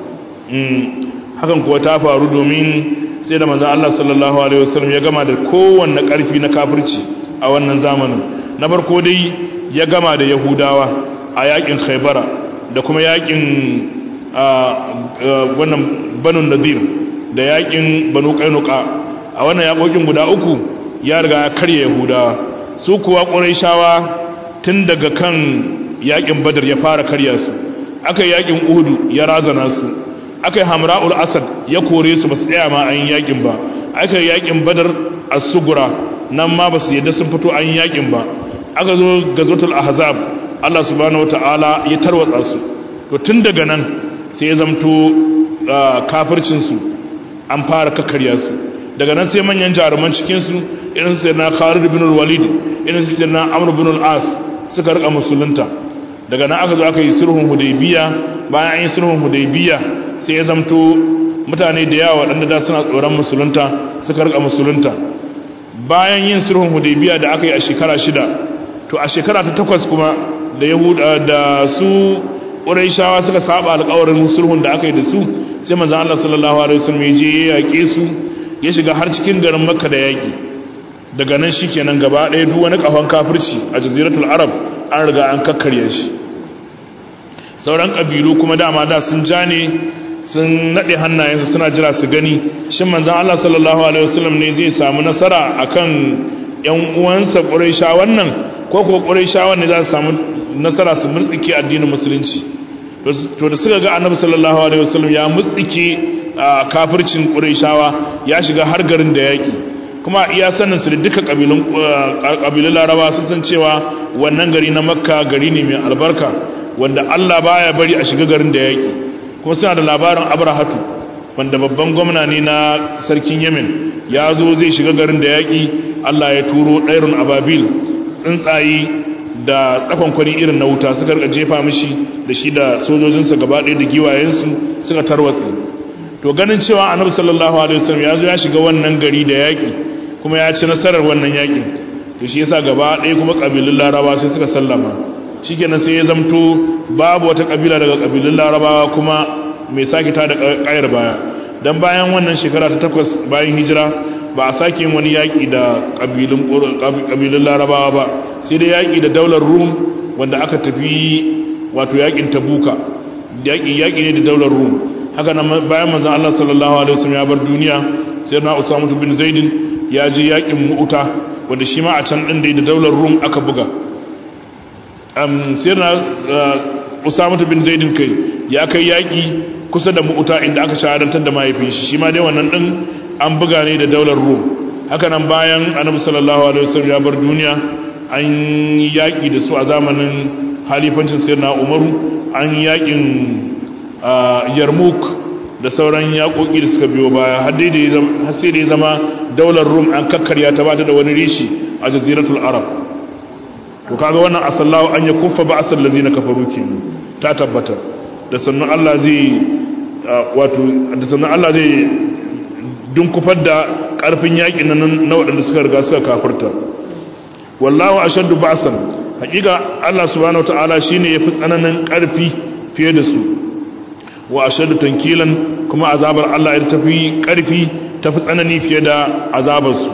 hakan kuwa ta faru domin sai da manzan Allah sallallahu Alaihi wasallam ya gama da kowanne ƙarfi na kafirci a wannan zamanin na farko dai ya gama da yahudawa a yakin khaibara da kuma yakin wannan banu nadir da yakin banu kainuka a wannan yakokin guda uku ya riga ya karya yahudawa su kuwa ƙurayshawa tun daga kan yakin badar ya fara karya su aka yi yakin uhudu ya razana su aka yi hamra'ul asad ya kore su ba su tsaya ma an yi yakin ba aka yi yakin badar as-sugura nan ma ba su yadda sun fito an yi yakin ba aka zo gazwatul ahzab Allah subhanahu wataala ya tarwatsa su to tun daga nan sai ya zamto kafircin su an fara kakkarya su daga nan sai manyan jaruman cikin su irin su sayyidina Khalid ibn al-Walid irin su sayyidina Amr ibn al-As suka rika musulunta daga nan aka zo aka yi sulhun Hudaybiya bayan an yi sulhun Hudaybiya sai ya zamto mutane da yawa waɗanda da suna tsoron musulunta suka rika musulunta bayan yin sulhun Hudaybiya da aka yi a shekara shida to a shekara ta takwas kuma da Yahuda da su Qurayshawa suka saba alƙawarin sulhun da aka yi da su sai manzon Allah sallallahu alaihi wasallam ya je ya yaƙe su ya shiga har cikin garin Makka da yaƙi daga nan shikenan gaba ɗaya duk wani kafan kafirci a jaziratul Arab an riga an kakkarya shi sauran ƙabilu kuma dama da sun ja ne sun naɗe hannayensu suna jira su gani shin manzon Allah sallallahu alaihi wasallam ne zai samu nasara akan ƴan uwansa Quraysha wannan ko ko Quraysha ne za su samu nasara su murtsike addinin musulunci to da suka ga annabi sallallahu alaihi wasallam ya mutsike kafircin quraishawa ya shiga har garin da yaki kuma iya sanin su da duka kabilun kabilun laraba sun san cewa wannan gari na makka gari ne mai albarka wanda Allah baya bari a shiga garin da yaki kuma suna da labarin abrahatu wanda babban gwamna ne na sarkin yemen ya zo zai shiga garin da yaki Allah ya turo ɗairun ababil tsuntsaye da tsakon kwani irin na wuta suka rika jefa mishi da shi da sojojinsa gaba ɗaya da giwayensu suka tarwatse to ganin cewa annabi sallallahu alaihi wasallam ya zo ya shiga wannan gari da yaƙi kuma ya ci nasarar wannan yaƙin to shi yasa gaba ɗaya kuma ƙabilun larabawa sai suka sallama shikenan sai ya zamto babu wata ƙabila daga ƙabilun larabawa kuma mai sake ta da ƙayar baya dan bayan wannan shekara ta takwas bayan hijira ba a sake yin wani yaƙi da ƙabilun larabawa ba sai dai yaƙi da daular rum wanda aka tafi wato yaƙin tabuka yaƙi ne da daular rum haka nan bayan manzan Allah sallallahu alaihi wasallam ya bar duniya sai na Usama bin Zaidin ya je yaƙin Mu'uta wanda shi ma a can din da daular rum aka buga sai na Usama bin Zaidin kai ya kai yaƙi kusa da Mu'uta inda aka shahadantar da mahaifin shi shi ma dai wannan din an buga ne da daular rum haka nan bayan annabi sallallahu alaihi wasallam ya bar duniya an yaƙi da su a zamanin halifancin sayyidina umaru an yaƙin yarmouk da sauran yaƙoƙi da suka biyo baya har sai da ya zama daular rum an kakkarya ta bata da wani rishi a jaziratul arab to kaga wannan asallahu an ya kuffa ba asal lazina kafaru kenan ta tabbata da sannan Allah zai wato da sannan Allah zai dun kufar da ƙarfin yaƙin nan na waɗanda suka riga suka kafirta wallahu ashaddu ba'san haƙiƙa Allah subhanahu wataala shine yafi tsananin ƙarfi fiye da su wa ashaddu tankilan kuma azabar Allah ita tafi ƙarfi tafi tsanani fiye da azabar su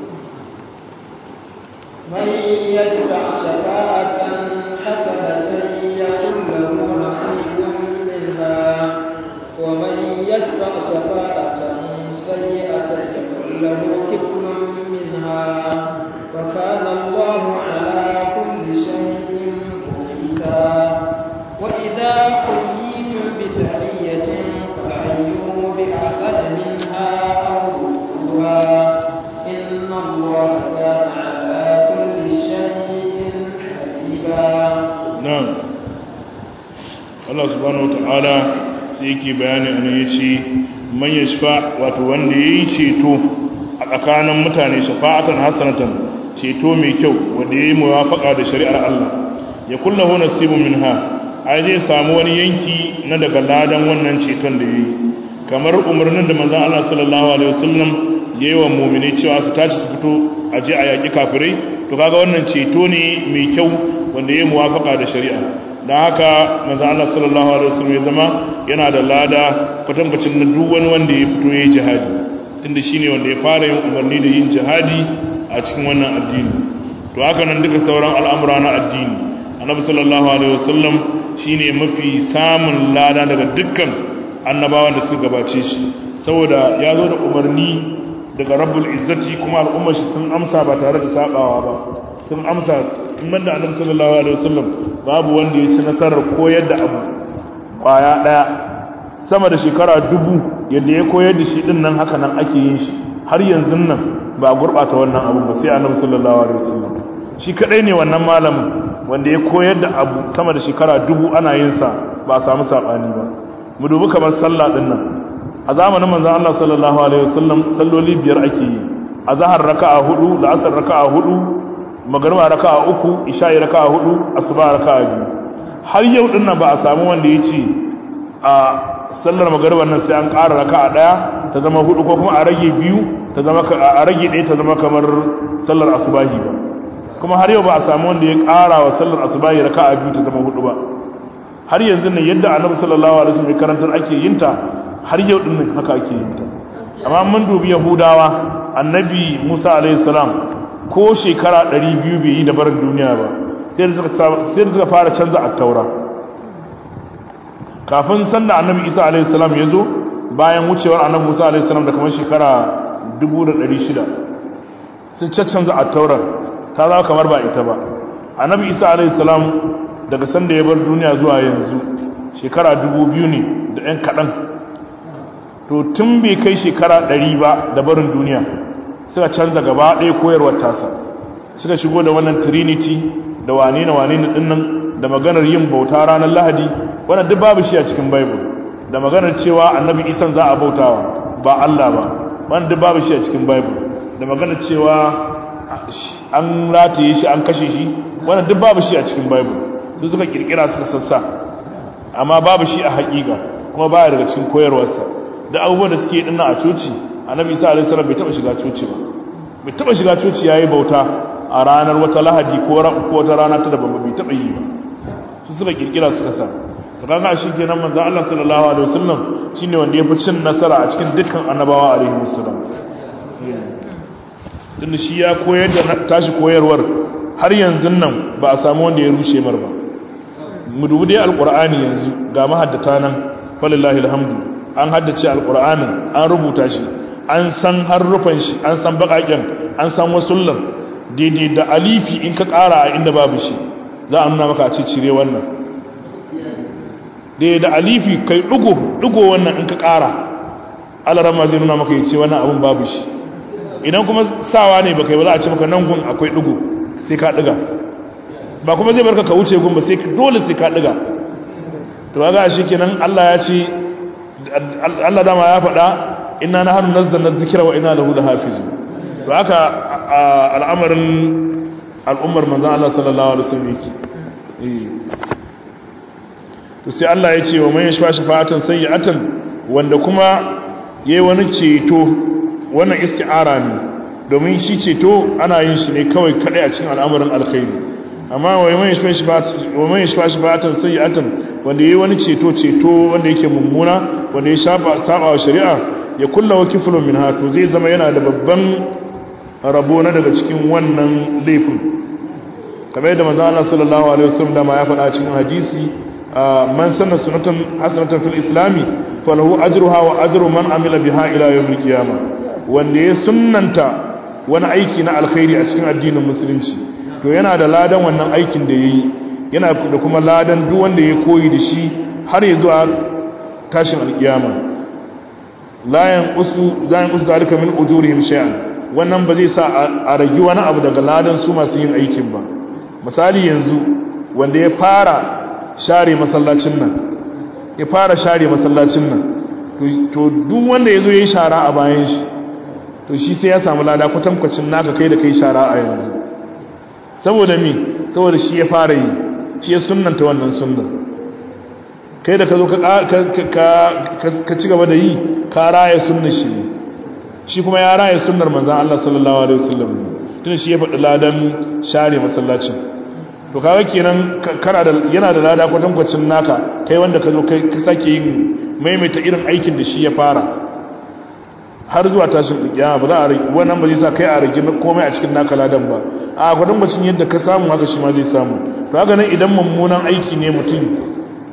من يشفع شفاعة حسنة يكن له نصيب منها ومن يشفع شفاعة سيئة يكن له كفل منها وكان الله على كل شيء مقيتا وإذا حييتم بتحية فحيوا بأحسن منها أو ردوها إن الله كان على كل شيء حسيبا na'am Allah subhanahu wataala sai yake bayani an yace man yashfa wato wanda yayi ceto a tsakanin mutane shafa'atan hasanatan ceto mai kyau wanda yayi muwafaqa da shari'ar Allah ya kullahu nasibun minha ai zai samu wani yanki na daga ladan wannan ceton da yayi kamar umarnin da manzon Allah sallallahu alaihi wasallam yayi wa mu'mini cewa su tashi su fito a je a yaki kafirai to kaga wannan ceto ne mai kyau wanda yayi muwafaqa da shari'a dan haka manzon Allah sallallahu alaihi wasallam ya zama yana da lada kwatankwacin na duk wani wanda ya fito yayi jihadi tunda shine wanda ya fara yin umarni da yin jihadi a cikin wannan addini to haka nan duka sauran al'amura na addini annabi sallallahu alaihi wasallam shine mafi samun lada daga dukkan annabawan da suka gabace shi saboda ya zo da umarni daga rabbul izzati kuma al'ummar shi sun amsa ba tare da sabawa ba sun amsa in da annabi sallallahu alaihi wasallam babu wanda ya ci nasarar koyar da abu kwaya daya sama da shekara dubu yadda ya koyar da shi din nan haka nan ake yin shi har yanzu nan ba a gurbata wannan abu ba sai annabi sallallahu alaihi wasallam shi kadai ne wannan malamin wanda ya koyar da abu sama da shekara dubu ana yin sa ba a samu sabani ba mu dubi kamar sallah din nan a zamanin manzon Allah sallallahu alaihi wasallam salloli biyar ake yi azhar raka'a hudu la'asar raka'a hudu magriba raka'a uku isha'i raka'a hudu asuba raka'a biyu har yau din nan ba a samu wanda ya ce a sallar magriban nan sai an ƙara raka'a daya ta zama hudu ko kuma a rage biyu ta zama a rage ɗaya ta zama kamar sallar asubahi ba kuma har yau ba a samu wanda ya ƙara wa sallar asubahi raka'a biyu ta zama hudu ba har yanzu ne yadda annabi sallallahu alaihi wasallam ya karantar ake yin ta har yau din nan haka ake yin ta amma mun dubi yahudawa annabi Musa alaihi salam ko shekara 200 bai yi da barin duniya ba sai da suka sai da suka fara canza at-taura kafin sanda annabi Isa alaihi salam ya zo bayan wucewar annabi Musa alaihi salam da kamar shekara 1600 sun caccanza at-taurar ta zama kamar ba ita ba annabi Isa alaihi salam daga sanda ya bar duniya zuwa yanzu shekara dubu biyu ne da 'yan kaɗan to tun bai kai shekara ɗari ba da barin duniya suka canza gaba ɗaya koyarwar tasa suka shigo da wannan trinity da wane na wane na ɗinnan da maganar yin bauta ranar lahadi wannan duk babu shi a cikin bible da maganar cewa annabi isan za a bautawa ba allah ba wannan duk babu shi a cikin bible da maganar cewa an rataye shi an kashe shi wannan duk babu shi a cikin bible su suka kirkira suka sassa amma babu shi a haƙiƙa kuma baya daga cikin koyarwarsa da abubuwan da suke dinna a coci annabi isa alaihi salam bai taba shiga coci ba bai taba shiga coci yayi bauta a ranar wata lahadi ko wata rana ta daban bai taba yi ba su suka kirkira suka sa to kaga shi kenan manzo Allah sallallahu alaihi wasallam shine wanda ya fi cin nasara a cikin dukkan annabawa alaihi wasallam tunda shi ya koyar da tashi koyarwar har yanzu nan ba a samu wanda ya rushe mar ba mu dubi dai alqur'ani yanzu ga mahaddata nan walillahi alhamdu an haddace alqur'anin an rubuta shi an san harufan shi an san bakaken an san wasullan daidai da alifi in ka kara a inda babu shi za a nuna maka a ce cire wannan daidai da alifi kai dugo dugo wannan in ka kara alarama zai nuna maka ya ce wannan abun babu shi idan kuma sawa ne baka yi ba za a ce maka nan gun akwai dugo sai ka diga ba kuma zai barka ka wuce gun ba sai dole sai ka diga to ga shi kenan Allah ya ce Allah dama ya faɗa inna nahnu nazzalna dhikra wa inna lahu lahafizun to haka al'amarin al'ummar manzon Allah sallallahu alaihi wasallam yake to sai Allah ya ce wa man yashfa shafa'atan sayyi'atan wanda kuma yayi wani ceto wannan isti'ara ne domin shi ceto ana yin shi ne kawai kadai a cikin al'amarin alkhairi amma wa man yashfa shafa'atan sayyi'atan wanda yayi wani ceto ceto wanda yake mummuna wanda ya shafa saba wa shari'a ya kulla wa kiflun min to zai zama yana da babban rabo na daga cikin wannan laifin kamar yadda manzo Allah sallallahu alaihi wasallam da ma ya faɗa cikin hadisi man sanna sunatan hasanatan fil islami falahu ajruha wa ajru man amila biha ila yawmil qiyamah wanda ya sunnanta wani aiki na alkhairi a cikin addinin musulunci to yana da ladan wannan aikin da yayi yana da kuma ladan duk wanda ya koyi da shi har ya zuwa tashin alkiyama la yanqusu za yanqusu zalika min ujurihim shay'an wannan ba zai sa a ragi wani abu daga ladan su masu yin aikin ba misali yanzu wanda ya fara share masallacin nan ya fara share masallacin nan to duk wanda ya zo ya yi shara a bayan shi to shi sai ya samu lada kwatankwacin naka kai da kai shara a yanzu saboda mi saboda shi ya fara yi shi ya sunanta wannan sunnan kai da ka zo ka ci gaba da yi ka raya sunnar shi ne shi kuma ya raya sunnar manzan Allah sallallahu alaihi wasallam tun shi ya faɗi ladan share masallacin to kaga kenan kana da yana da lada kwatankwacin naka kai wanda ka zo kai ka sake yin maimaita irin aikin da shi ya fara har zuwa tashin kiyama ba za a rage wannan ba zai sa kai a rage komai a cikin naka ladan ba a kwatankwacin yadda ka samu haka shi ma zai samu to haka nan idan mummunan aiki ne mutum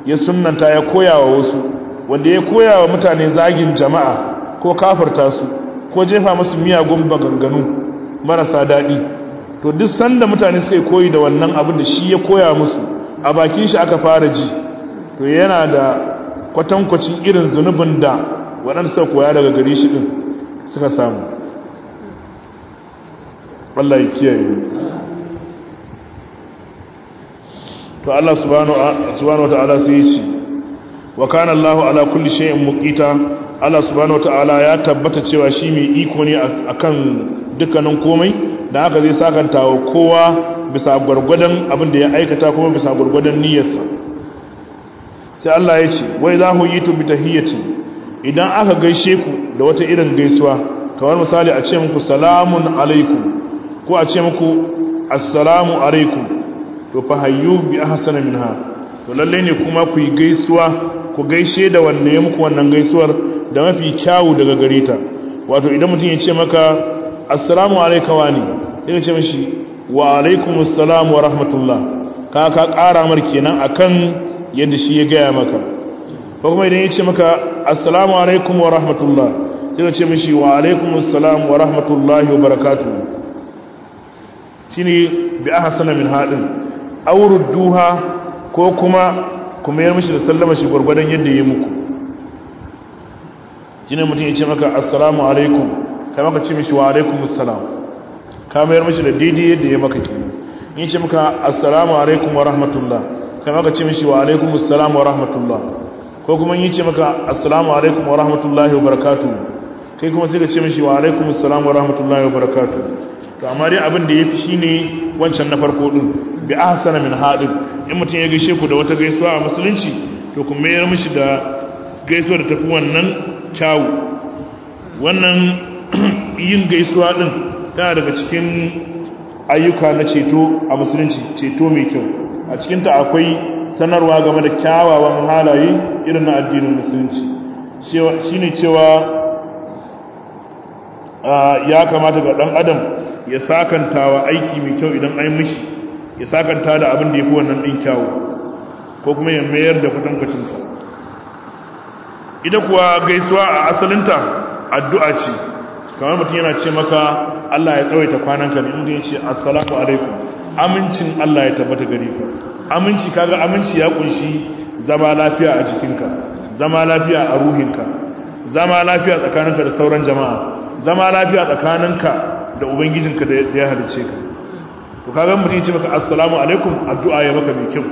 ya sunnanta ya koya wa wasu wanda ya koya wa mutane zagin jama'a ko kafarta su ko jefa musu miyagun baganganu marasa daɗi to duk sanda mutane suka koyi da wannan abin da shi ya koya musu a bakin shi aka fara ji to yana da kwatankwacin irin zunubin da waɗanda suka koya daga gari shi ɗin suka samu Allah ya kiyaye to Allah subhanahu wata'ala sai ya ce wa kana Allah ala kulli shay'in muqita Allah subhanahu wata'ala ya tabbata cewa shi mai iko ne akan dukkanin komai da haka zai sakanta wa kowa bisa gwargwadon abin da ya aikata kuma bisa gwargwadon niyyarsa sai Allah ya ce wai za ku yi tu bi tahiyyati idan aka gaishe ku da wata irin gaisuwa kamar misali a ce muku salamun alaikum ko a ce muku assalamu alaikum to fa hayyu bi ahsana minha to lalle ne kuma ku yi gaisuwa ku gaishe da wanda ya muku wannan gaisuwar da mafi kyawu daga gare ta wato idan mutum ya ce maka assalamu alayka wani sai ka ce mishi wa alaikumus salam wa rahmatullah ka ka ƙara mar kenan akan yadda shi ya gaya maka ko kuma idan ya ce maka assalamu alaikum wa rahmatullah sai ka ce mishi wa alaikumus salam wa rahmatullahi wa barakatuh shine bi ahsana min hadin duha ko kuma kuma yar mishi da sallama shi gurgurdan yadda yayi muku shine mutum ya ce maka assalamu alaikum kai maka ce mishi wa alaikumus salam ka mayar mishi da daidai yadda ya maka kenan in ce maka assalamu alaikum wa rahmatullah kai maka ce mishi wa alaikumus salam wa rahmatullah ko kuma yi ce maka assalamu alaikum wa rahmatullahi wa barakatuh kai kuma sai ka ce mishi wa alaikumus salam wa rahmatullahi wa barakatuh to amma dai abin da yafi shine wancan na farko din bi ahsana min hadin in mutum ya gaishe ku da wata gaisuwa a musulunci to ku mayar mishi da gaisuwa da tafi wannan kyawu wannan yin gaisuwa din tana daga cikin ayyuka na ceto a musulunci ceto mai kyau a cikinta akwai sanarwa game da kyawawan halaye irin na addinin musulunci shi ne cewa ya kamata ga ɗan adam ya sakanta wa aiki mai kyau idan an mishi ya sakanta da abin da ya fi wannan ɗin kyawu ko kuma ya mayar da kwatankwacinsa ita kuwa gaisuwa a asalinta addu'a ce kamar mutum yana ce maka Allah ya tsawaita kwananka ne inda ya ce assalamu alaikum amincin Allah ya tabbata gare ka aminci kaga aminci ya kunshi zama lafiya a jikinka zama lafiya a ruhinka zama lafiya tsakaninka da sauran jama'a zama lafiya tsakaninka da ubangijinka da ya halice ka to kaga mutum ya ce maka assalamu alaikum addu'a ya maka mai kyau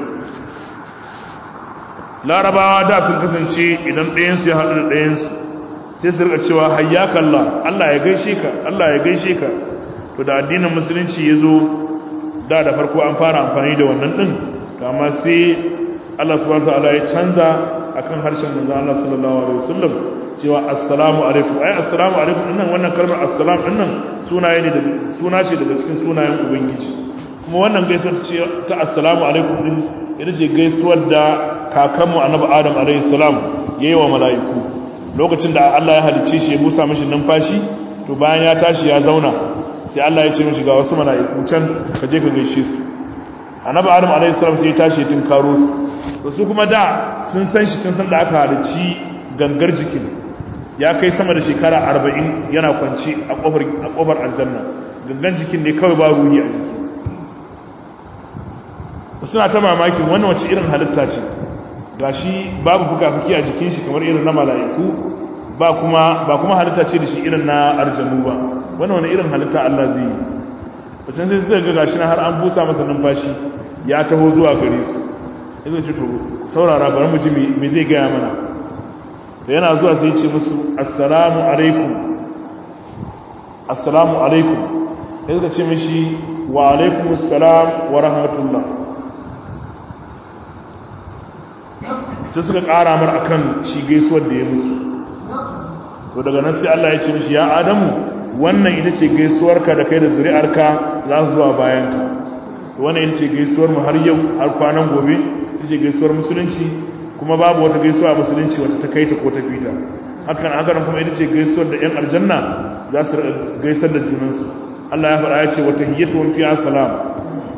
larabawa da sun kasance idan ɗayansu ya haɗu da ɗayansu sai su rika cewa hayyaka Allah Allah ya gaishe ka Allah ya gaishe ka to da addinin musulunci ya zo da da farko an fara amfani da wannan din to amma sai Allah subhanahu wataala ya canza akan harshen manzon Allah sallallahu alaihi wasallam cewa assalamu alaikum ai assalamu alaikum dinnan wannan kalmar assalam dinnan sunaye ne da suna ce daga cikin sunayen ubangiji kuma wannan gaisuwar ce ta assalamu alaikum din ita ce gaisuwar da kakanmu annabi adam alaihi salam yayi wa mala'iku lokacin da Allah ya halicce shi ya busa mishi numfashi to bayan ya tashi ya zauna sai Allah ya ce mishi ga wasu mala'iku can ka je ka gaishe su annabi adam alaihi salam sai ya tashi din karo su to su kuma da sun san shi tun san da aka halicci gangar jikin ya kai sama da shekara 40 yana kwance a kofar a kofar aljanna gangan jikin ne kawai ba ruhi a jiki suna ta mamakin wannan wace irin halitta ce gashi babu fuka-fuki a jikin shi kamar irin na mala'iku ba kuma ba kuma halitta ce da shi irin na arjanu ba wannan wani irin halitta Allah zai yi wacce sai suka ga gashi na har an busa masa numfashi ya taho zuwa gare su ya zai ce to saurara bari mu ji me zai gaya mana da yana zuwa sai ce musu assalamu alaikum assalamu alaikum ya zai ce mishi wa alaikum assalam wa rahmatullah sai suka ƙara mar akan shi gaisuwar da ya musu to daga nan sai Allah ya ce mishi ya adamu wannan ita ce gaisuwarka da kai da zuri'arka za su zuwa bayanka wannan ita ce gaisuwar mu har yau har kwanan gobe ita ce gaisuwar musulunci kuma babu wata gaisuwa musulunci wata ta kai ta ko ta fita hakan hakan kuma ita ce gaisuwar da yan aljanna za su gaisar da junansu Allah ya faɗa ya ce wata hiyyatuhum fiha salam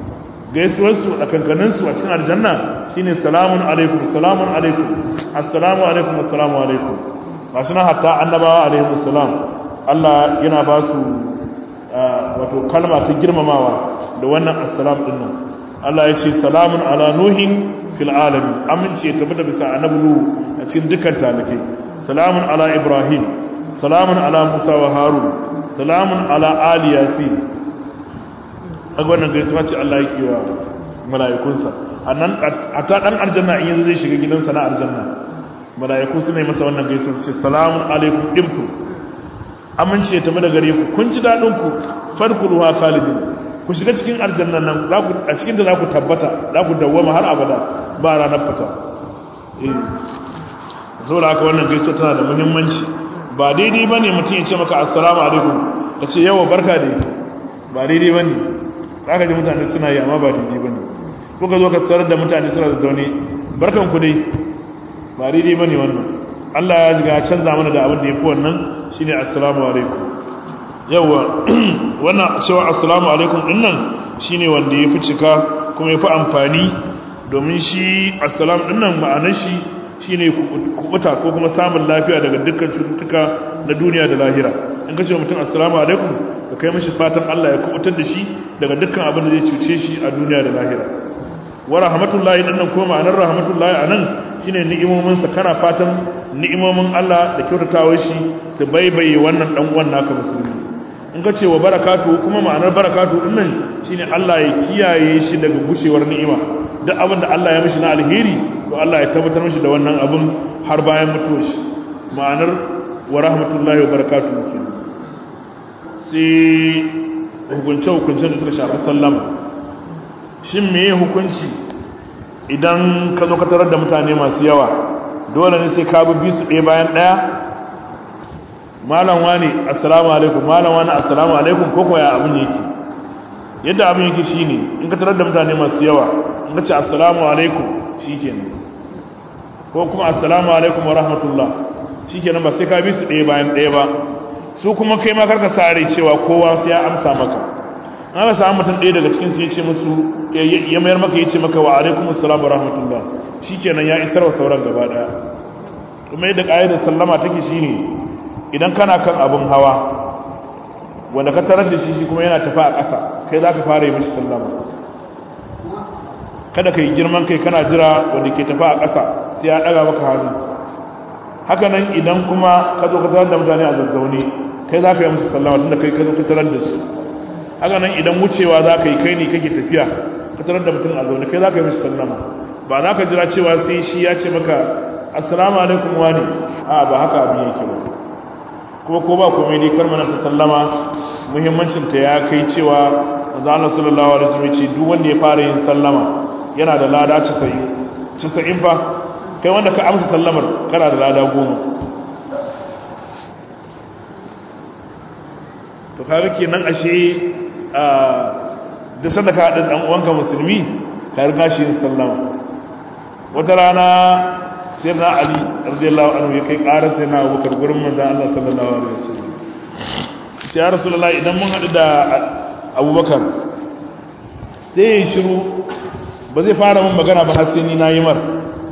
gaisuwarsu a kankaninsu a cikin aljanna shine salamun alaikum salamun alaikum assalamu alaikum assalamu alaikum masu na hatta annabawa alaikum salam Allah yana ba su wato kalma ta girmamawa da wannan assalam din nan Allah ya ce salamun ala nuhin fil alamin amince ya tabbata bisa annabi nuhu a cikin dukkan talikai salamun ala ibrahim salamun ala musa wa harun salamun ala ali yasin kaga wannan gaisuwa ce Allah yake wa mala'ikunsa annan a ta dan aljanna in yanzu zai shiga gidansa na aljanna mala'iku su ne masa wannan gaisuwa su ce salamun alaikum ibtu amince ya tafi da gare ku kun ji dadin ku fadkhuluha khalidin ku shiga cikin aljanna nan za ku a cikin da za ku tabbata za ku dawwama har abada ba ranar fita eh saboda haka wannan gaisuwa tana da muhimmanci ba daidai bane mutum ya ce maka assalamu alaikum ka ce yawa barka da ba daidai bane za ka ji mutane suna yi amma ba daidai ba ne ko ka zo ka tsarar da mutane suna da zaune barkan ku dai ba daidai ba ne wannan allah ya jiga canza mana da abin da ya fi wannan shi ne assalamu alaikum yawwa wannan cewa assalamu alaikum din nan shi ne wanda ya fi cika kuma ya fi amfani domin shi assalamu din nan ma'anar shi shi ne kubuta ko kuma samun lafiya daga dukkan cututtuka na duniya da lahira in ka ce mutum assalamu alaikum ka kai mashi fatan Allah ya kubutar da shi daga dukkan abin da zai cuce shi a duniya da lahira wa rahmatullahi dan nan ko ma'anar rahmatullahi anan shine ni'imomin sa kana fatan ni'imomin Allah da kyautatawar shi su baibaye wannan dan uwan naka musulmi in ka ce wa barakatu kuma ma'anar barakatu din nan shine Allah ya kiyaye shi daga gushewar ni'ima duk abin da Allah ya mishi na alheri to Allah ya tabbatar mishi da wannan abin har bayan mutuwar shi ma'anar wa rahmatullahi wa barakatuhu kenan sai hukunce-hukuncen da suka shafi sallama shin meye hukunci idan ka zo ka tarar da mutane masu yawa dole ne sai ka bi su ɗaya bayan ɗaya malam wani assalamu alaikum malam wani assalamu alaikum ko koya abin yake yadda abin yake shine in ka tarar da mutane masu yawa in ka ce assalamu alaikum shikenan ko kuma assalamu alaikum wa rahmatullah shikenan ba sai ka bi su ɗaya bayan ɗaya ba su kuma kai ma karka sare cewa kowa sai ya amsa maka an ga samu mutum ɗaya daga cikin su ya ce musu ya mayar maka ya ce maka wa alaikum assalam wa rahmatullah shikenan ya isar wa sauran gaba daya kuma yadda ƙa'idar sallama take shine idan kana kan abin hawa wanda ka tarar da shi shi kuma yana tafi a ƙasa kai za ka fara yi mishi sallama kada ka yi girman kai kana jira wanda ke tafi a ƙasa sai ya ɗaga maka hannu haka nan idan kuma ka zo ka tarar da mutane a zazzaune kai za ka yi musu sallama tunda kai ka zo ka tarar da su haka nan idan wucewa za ka yi kai ne kake tafiya ka tarar da mutum a zaune kai za ka yi musu sallama ba za ka jira cewa sai shi ya ce maka assalamu alaikum wani a ba haka abin yake ba kuma ko ba komai dai kar mana ta sallama muhimmancin ta ya kai cewa manzo Allah sallallahu alaihi wasallam ce duk wanda ya fara yin sallama yana da lada 90 90 fa kai wanda ka amsa sallamar kana da lada goma to kaga kenan ashe a da sanda ka haɗin ɗan uwanka musulmi ka riga shi yin sallama wata rana sai na ali radiyallahu anhu ya kai ƙarar sai na abubakar gurin manzan Allah sallallahu alaihi wasallam shi ya rasulullahi idan mun haɗu da abubakar sai ya yi shiru ba zai fara mun magana ba har sai ni na yi mar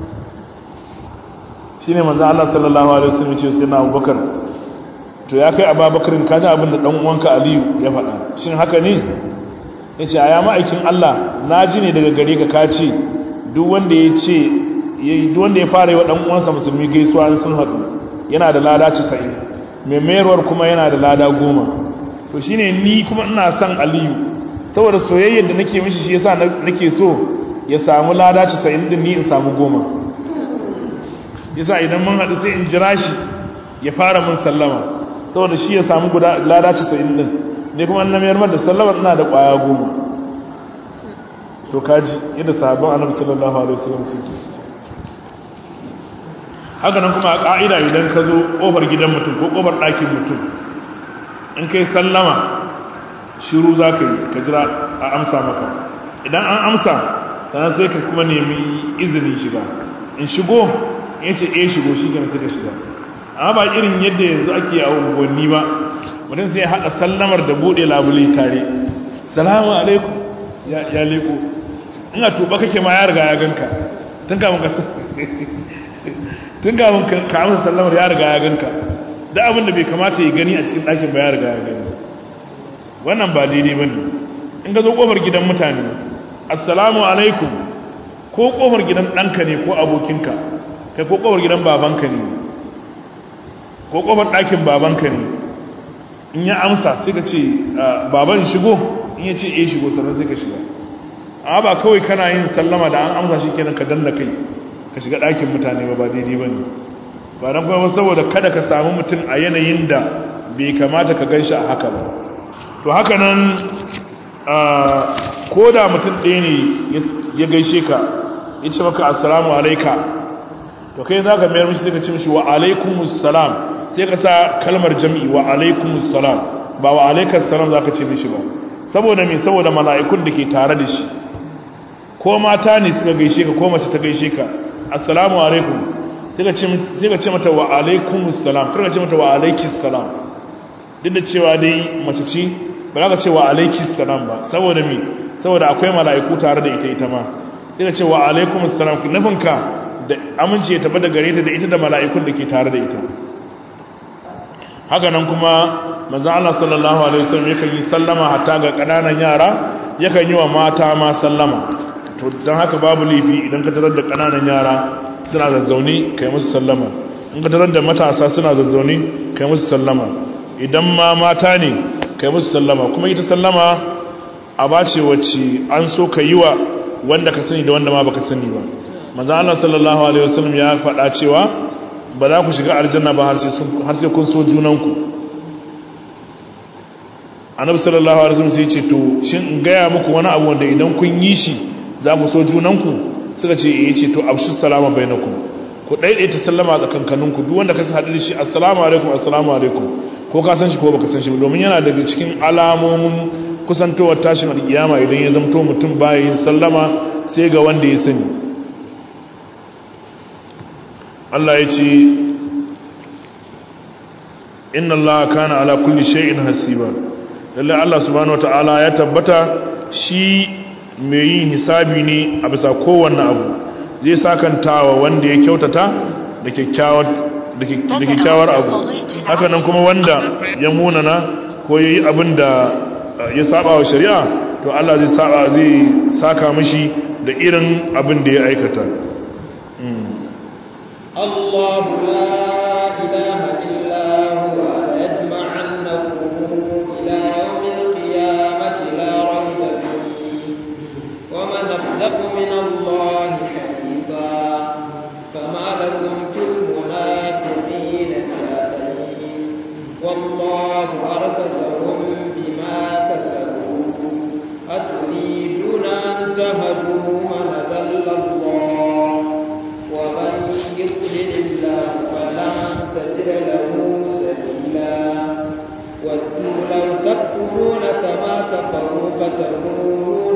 shi ne manzan Allah sallallahu alaihi wasallam ce sai na abubakar to ya kai ababakarin kaji abin da ɗan uwanka aliyu ya faɗa shin haka ne ya ce a ya ma'aikin Allah na ji ne daga gare ka ka ce duk wanda ya ce duk wanda ya fara yi wa ɗan uwansa musulmi gaisuwa an sun haɗu yana da lada casa'in mai mayarwar kuma yana da lada goma to shine ni kuma ina son aliyu saboda soyayyar da nake mishi shi yasa nake so ya samu lada casa'in din ni in samu goma yasa idan mun haɗu sai in jira shi ya fara mun sallama saboda shi ya samu guda lada casa'in din ne kuma na mayar da sallamar ina da ƙwaya goma to kaji yadda sahabban annabi sallallahu alaihi wasallam suke haka nan kuma a ƙa'ida idan ka zo ƙofar gidan mutum ko ƙofar ɗakin mutum in kai sallama shiru za ka yi ka jira a amsa maka idan an amsa sannan sai ka kuma nemi izinin shiga in shigo in ce e shigo shi gane sai ka shiga amma ba irin yadda yanzu ake a unguwanni ba mutum sai haɗa sallamar da buɗe labule tare salamu alaikum ya leko in a tuba kake ma ya riga ya ganka tun kafin ka tun kafin ka amsa sallamar ya riga ya ganka da abin da bai kamata ya gani a cikin ɗakin ba ya riga ya gani wannan ba daidai ba ne in ka zo ƙofar gidan mutane assalamu alaikum ko ƙofar gidan ɗanka ne ko abokinka kai ko ƙofar gidan babanka ne ko ƙofar ɗakin babanka ne in ya amsa sai ka ce baban shigo in ya ce eh shigo sannan sai ka shiga amma ba kawai kana yin sallama da an amsa shi kenan ka danna kai ka shiga ɗakin mutane ba ba daidai ba ne ba don kuma saboda kada ka samu mutum a yanayin da bai kamata ka gan shi a haka ba to haka nan ko da mutum ɗaya ne ya gaishe ka ya ce maka assalamu alaika to kai za ka mayar mishi sai ka ce mishi wa alaikumus salam sai ka sa kalmar jam'i wa alaikumus salam ba wa alaikas salam za ka ce mishi ba saboda mai saboda mala'ikun da ke tare da shi ko mata ne suka gaishe ka ko mace ta gaishe ka assalamu alaikum sai ka ce mata wa alaikumus salam kar ka ce mata wa alaikis salam duk da cewa dai mace ce ba za ka ce wa alaikis salam ba saboda me saboda akwai mala'iku tare da ita ita ma sai ka ce wa alaikumus salam nufinka da amince ya tabbata gare ta da ita da mala'ikun da ke tare da ita haka nan kuma manzon Allah sallallahu alaihi wasallam yakan yi sallama hatta ga kananan yara yakan yi wa mata ma sallama to dan haka babu laifi idan ka tarar da kananan yara suna zazzaune kai musu sallama in ka tarar da matasa suna zazzaune kai musu sallama idan ma mata ne kai musu sallama kuma ita sallama a bace wacce an so ka yi wa wanda ka sani da wanda ma baka sani ba manzo Allah sallallahu alaihi wasallam ya faɗa cewa ba za ku shiga aljanna ba har sai kun so junanku annabi sallallahu alaihi wasallam sai ya ce to shin in gaya muku wani abu wanda idan kun yi shi za ku so junanku suka ce eh ce to abshu salama bainakum ku daidaita sallama a tsakankaninku duk wanda ka san hadin shi assalamu alaikum assalamu alaikum ko ka san shi ko baka san shi domin yana daga cikin alamomin kusantowar tashin alkiyama idan ya zamto mutum baya yin sallama sai ga wanda ya sani Allah ya ce inna Allah kana ala kulli shay'in hasiba lalle Allah subhanahu wataala ya tabbata shi mai yin hisabi ne a bisa kowanne abu zai sakantawa wanda ya kyautata da kyakkyawar da kyakkyawar abu haka nan kuma wanda ya munana ko yayi abin da ya saba wa shari'a to Allah zai saba zai saka mishi da irin abin da ya aikata الله لا إله إلا هو ليجمعنكم إلى يوم القيامة لا ريب فيه ومن أصدق من الله حديثا فما لكم في المنافقين فئتين والله أركسهم بما كسبوا أتريدون أن تهدوا من ضل الله ومن يضلل الله فلن تجد له سبيلا ودوا لو تكفرون كما كفروا فتكونون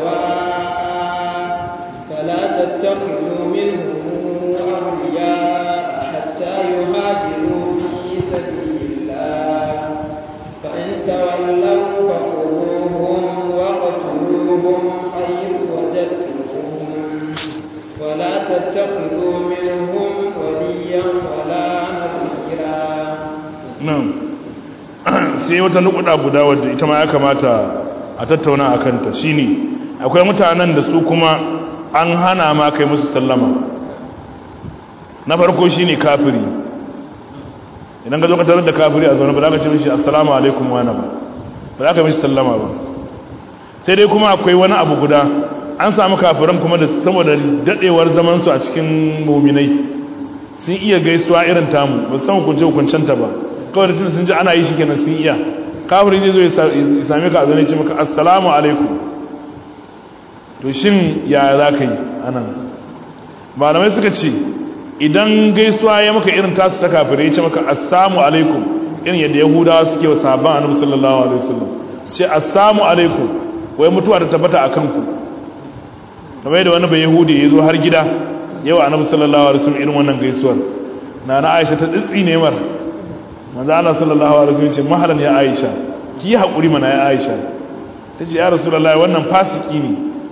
سواء فلا تتخذوا منهم أولياء حتى يهاجروا في سبيل الله فإن تولوا فخذوهم واقتلوهم حيث وجدتموهم ولا تتخذوا منهم وليا ولا نصيرا nan sai wata nukuda guda wadda ita ma ya kamata a tattauna a kanta shine akwai mutanen da su kuma an hana ma kai musu sallama na farko shine kafiri idan ka zo ka tarar da kafiri a zaune ba za ka ce mishi assalamu alaikum wa ba ba za ka mishi sallama ba sai dai kuma akwai wani abu guda an samu kafiran kuma da saboda dadewar zamansu a cikin muminai sun iya gaisuwa irin tamu ba san hukunce hukuncenta ba kawai da tun sun ji ana yi shi kenan sun iya kafirin zai zo ya same ka a zane ce maka assalamu alaikum to shin ya za ka yi anan malamai suka ce idan gaisuwa ya maka irin tasu ta kafirai ya ce maka assalamu alaikum irin yadda yahudawa suke wa sahabban annabi sallallahu alaihi wasallam su ce assalamu alaikum wai mutuwa ta tabbata a kanku kamar yadda wani bai yahudi ya zo har gida yau annabi sallallahu alaihi wasallam irin wannan gaisuwar na na aisha ta tsitsi ne mar manzo Allah sallallahu alaihi wasallam ce mahalan ya aisha ki hakuri mana ya aisha tace ya rasulullahi wannan fasiki ne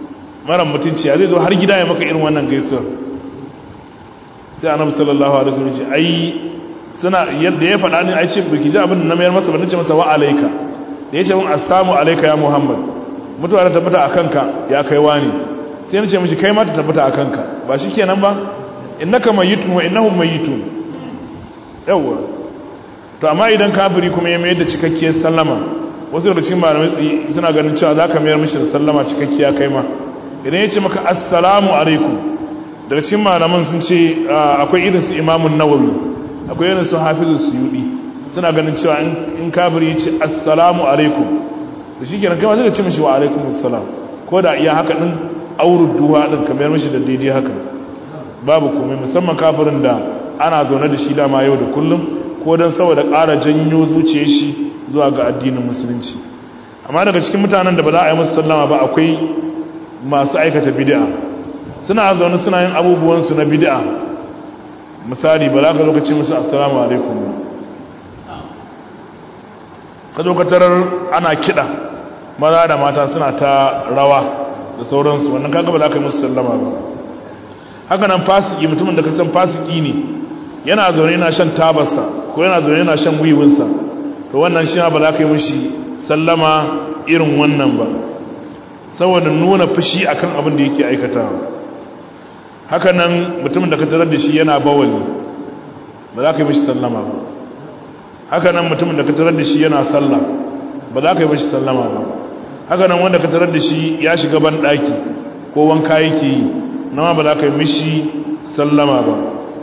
mara mutunci ya zai zo har gida ya maka irin wannan gaisuwar sai annabi sallallahu alaihi wasallam ce ai suna yadda ya faɗa ni ai ce biki ji abin da na mayar masa ba nace masa wa alaika da yace mun assalamu alayka ya muhammad mutuwa ta tabbata akan ka ya kai wani sai nace mishi kai ma ta tabbata akan ka ba shikenan ba innaka mayyitun wa innahum mayyitun yawa to amma idan kafiri kuma ya mayar da cikakkiyar sallama wasu da cikin malamai suna ganin cewa zaka mayar mishi da sallama cikakkiya kai ma idan ya ce maka assalamu alaikum daga cikin malaman sun ce akwai irin su imamun nawawi akwai irin su hafizu suyudi suna ganin cewa in kafiri ya ce assalamu alaikum da shi kenan kai ma zai ce mishi wa alaikum assalam ko da iya haka din auru duha din kamar mishi da daidai haka babu komai musamman kafirin da ana zaune da shi dama yau da kullum ko don saboda ƙara janyo zuciyar shi zuwa ga addinin musulunci amma daga cikin mutanen da ba za a yi musu sallama ba akwai masu aikata bid'a suna zaune suna yin abubuwansu na bid'a misali ba za ka lokaci musu assalamu alaikum ka lokatarar ana kiɗa maza da mata suna ta rawa da sauransu wannan kaga ba za ka yi musu sallama ba haka nan fasiki mutumin da ka san fasiki ne yana zaune yana shan tabarsa ko yana zaune yana shan wiwinsa to wannan shi ba za ka yi mushi sallama irin wannan ba saboda nuna fushi akan abin da yake aikatawa haka nan mutumin da ka tarar da shi yana bawali ba za ka yi mishi sallama ba haka nan mutumin da ka tarar da shi yana sallah ba za ka yi mishi sallama ba haka nan wanda ka tarar da shi ya shiga ban daki ko wanka yake yi nama ba za ka yi mishi sallama ba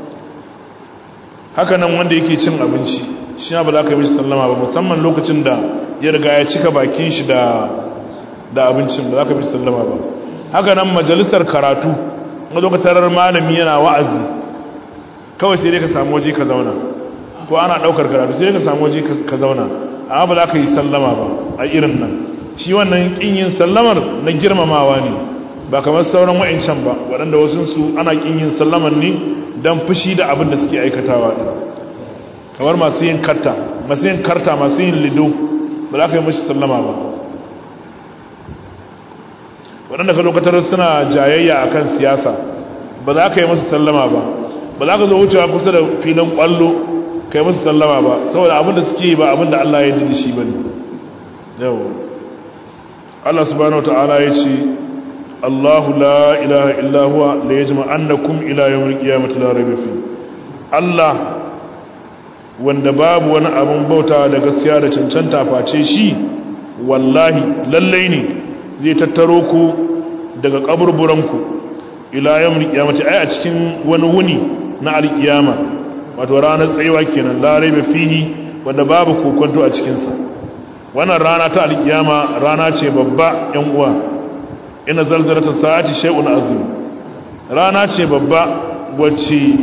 haka nan wanda yake cin abinci shi ba za ka yi mishi sallama ba musamman lokacin da ya riga ya cika bakin shi da da abincin ba za ka mishi sallama ba haka nan majalisar karatu ga lokacin malami yana wa'azi kawai sai dai ka samu waje ka zauna ko ana daukar karatu sai dai ka samu waje ka zauna amma ba za ka yi sallama ba a irin nan shi wannan kin yin sallamar na girmamawa ne ba kamar sauran wa'ancan ba waɗanda wasu su ana kin yin sallamar ne don fushi da abin da suke aikatawa ɗin kamar masu yin karta masu yin karta masu yin lido ba za ka yi mashi sallama ba waɗanda ka lokatar suna jayayya a kan siyasa ba za ka yi masu sallama ba ba za ka zo wucewa kusa da filin ƙwallo ka yi masu sallama ba saboda abin da suke yi ba abin da Allah ya yi shi ba ne yau Allah subhanahu wa ta'ala ya ce Allahu la ilaha illa huwa la yajma annakum ila yawmil qiyamati la rayba fi Allah wanda babu wani abin bauta da gaskiya da cancanta face shi wallahi lallai ne zai tattaro ku daga kaburburanku ila yawmil qiyamati ai a cikin wani wuni na alkiyama wato ranar tsayuwa kenan la rayba fihi wanda babu kokonto a cikin sa wannan rana ta alkiyama rana ce babba yan uwa ina zalzalata sa'ati shay'un azim rana ce babba wacce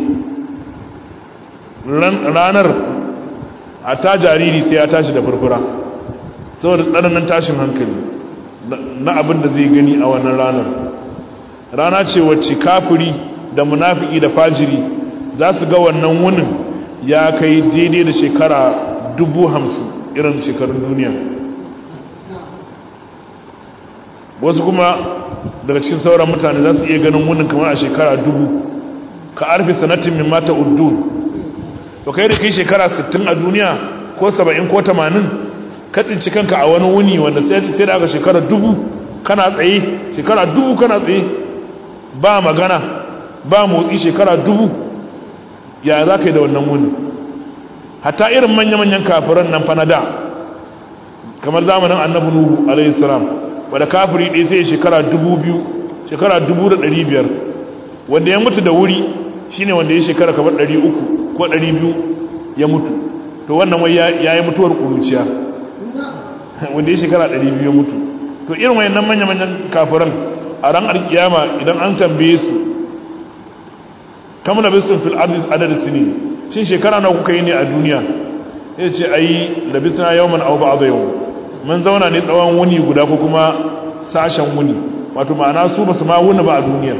ranar a ta jariri sai ya tashi da furfura saboda tsananin tashin hankali na abin da zai gani a wannan ranar rana ce wacce kafiri da munafiki da fajiri za su ga wannan wunin ya kai daidai da shekara dubu hamsin irin shekarun duniya wasu kuma daga cikin sauran mutane za su iya ganin wunin kamar a shekara dubu ka arfi sanatin min mata uddun to kai da kai shekara 60 a duniya ko 70 ko 80 ka tsinci kanka a wani wuni wanda sai da aka shekara dubu kana tsaye shekara dubu kana tsaye ba magana ba motsi shekara dubu ya za ka yi da wannan wuni hatta irin manya-manyan kafiran nan fanada kamar zamanin annabi nuhu alaihi salam wadda kafiri ɗaya sai shekara dubu biyu shekara dubu da ɗari biyar wanda ya mutu da wuri shine wanda ya shekara kamar ɗari uku ko ɗari biyu ya mutu to wannan wai ya yi mutuwar ƙuruciya wanda ya shekara ɗari biyu ya mutu to irin wayannan manya-manyan kafiran a ran alkiyama idan an tambaye su kamar da bisun fil ardis adad sini shin shekara na kuka yi ne a duniya ya ce ayi labisna yawman aw ba'd yawm mun zauna ne tsawon wuni guda ko kuma sashen wuni wato ma'ana su basu ma wuni ba a duniya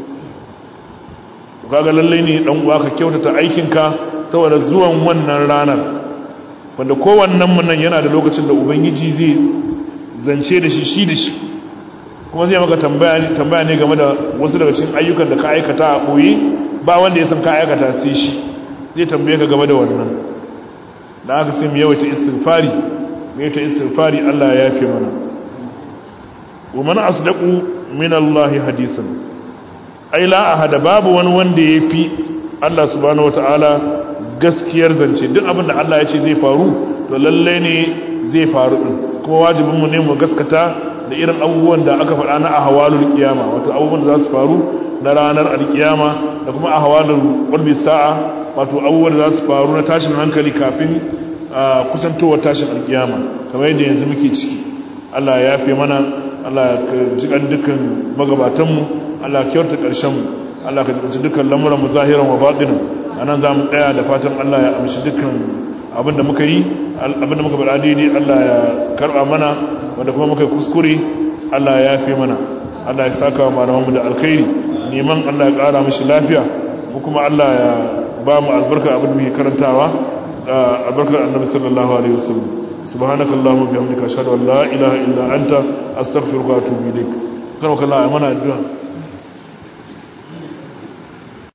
to kaga lalle ne dan uwa ka kyautata aikinka saboda zuwan wannan ranar wanda kowannen mu nan yana da lokacin da ubangiji zai zance da shi shi da shi kuma zai maka tambaya tambaya ne game da wasu daga cikin ayyukan da ka aikata a koyi ba wanda ya san ka aikata sai shi zai tambaye ka game da wannan da aka sai mu yawaita istighfari mu yawaita istighfari Allah ya yafe mana wa man asdaqu min Allah hadisan ai la ahada babu wani wanda yafi Allah subhanahu wataala gaskiyar zance duk abin da Allah ya ce zai faru to lalle ne zai faru din kuma wajibin mu ne mu gaskata da irin abubuwan da aka faɗa na ahwalul kiyama wato abubuwan da za su faru na ranar alkiyama da kuma ahwalul qurbi sa'a wato abubuwan da za su faru na tashin hankali kafin kusantowar tashin alkiyama kamar yadda yanzu muke ciki Allah ya yafe mana Allah ka jikan dukkan magabatanmu Allah ka kyauta ƙarshenmu Allah ka jibanci dukkan lamuran zahiran wa baɗinin a nan za mu tsaya da fatan Allah ya amshi dukkan abin da muka yi abin da muka faɗa daidai Allah ya karɓa mana wanda kuma muka yi kuskure Allah ya yafe mana Allah ya saka wa malamanmu da alkhairi neman Allah ya ƙara mishi lafiya mu kuma Allah ya ba mu albarka abin da muke karantawa albarkar annabi sallallahu alaihi wasallam subhanaka allahumma bihamdika ashhadu an la ilaha illa anta astaghfiruka wa atubu ilaik kana kallon amana addu'a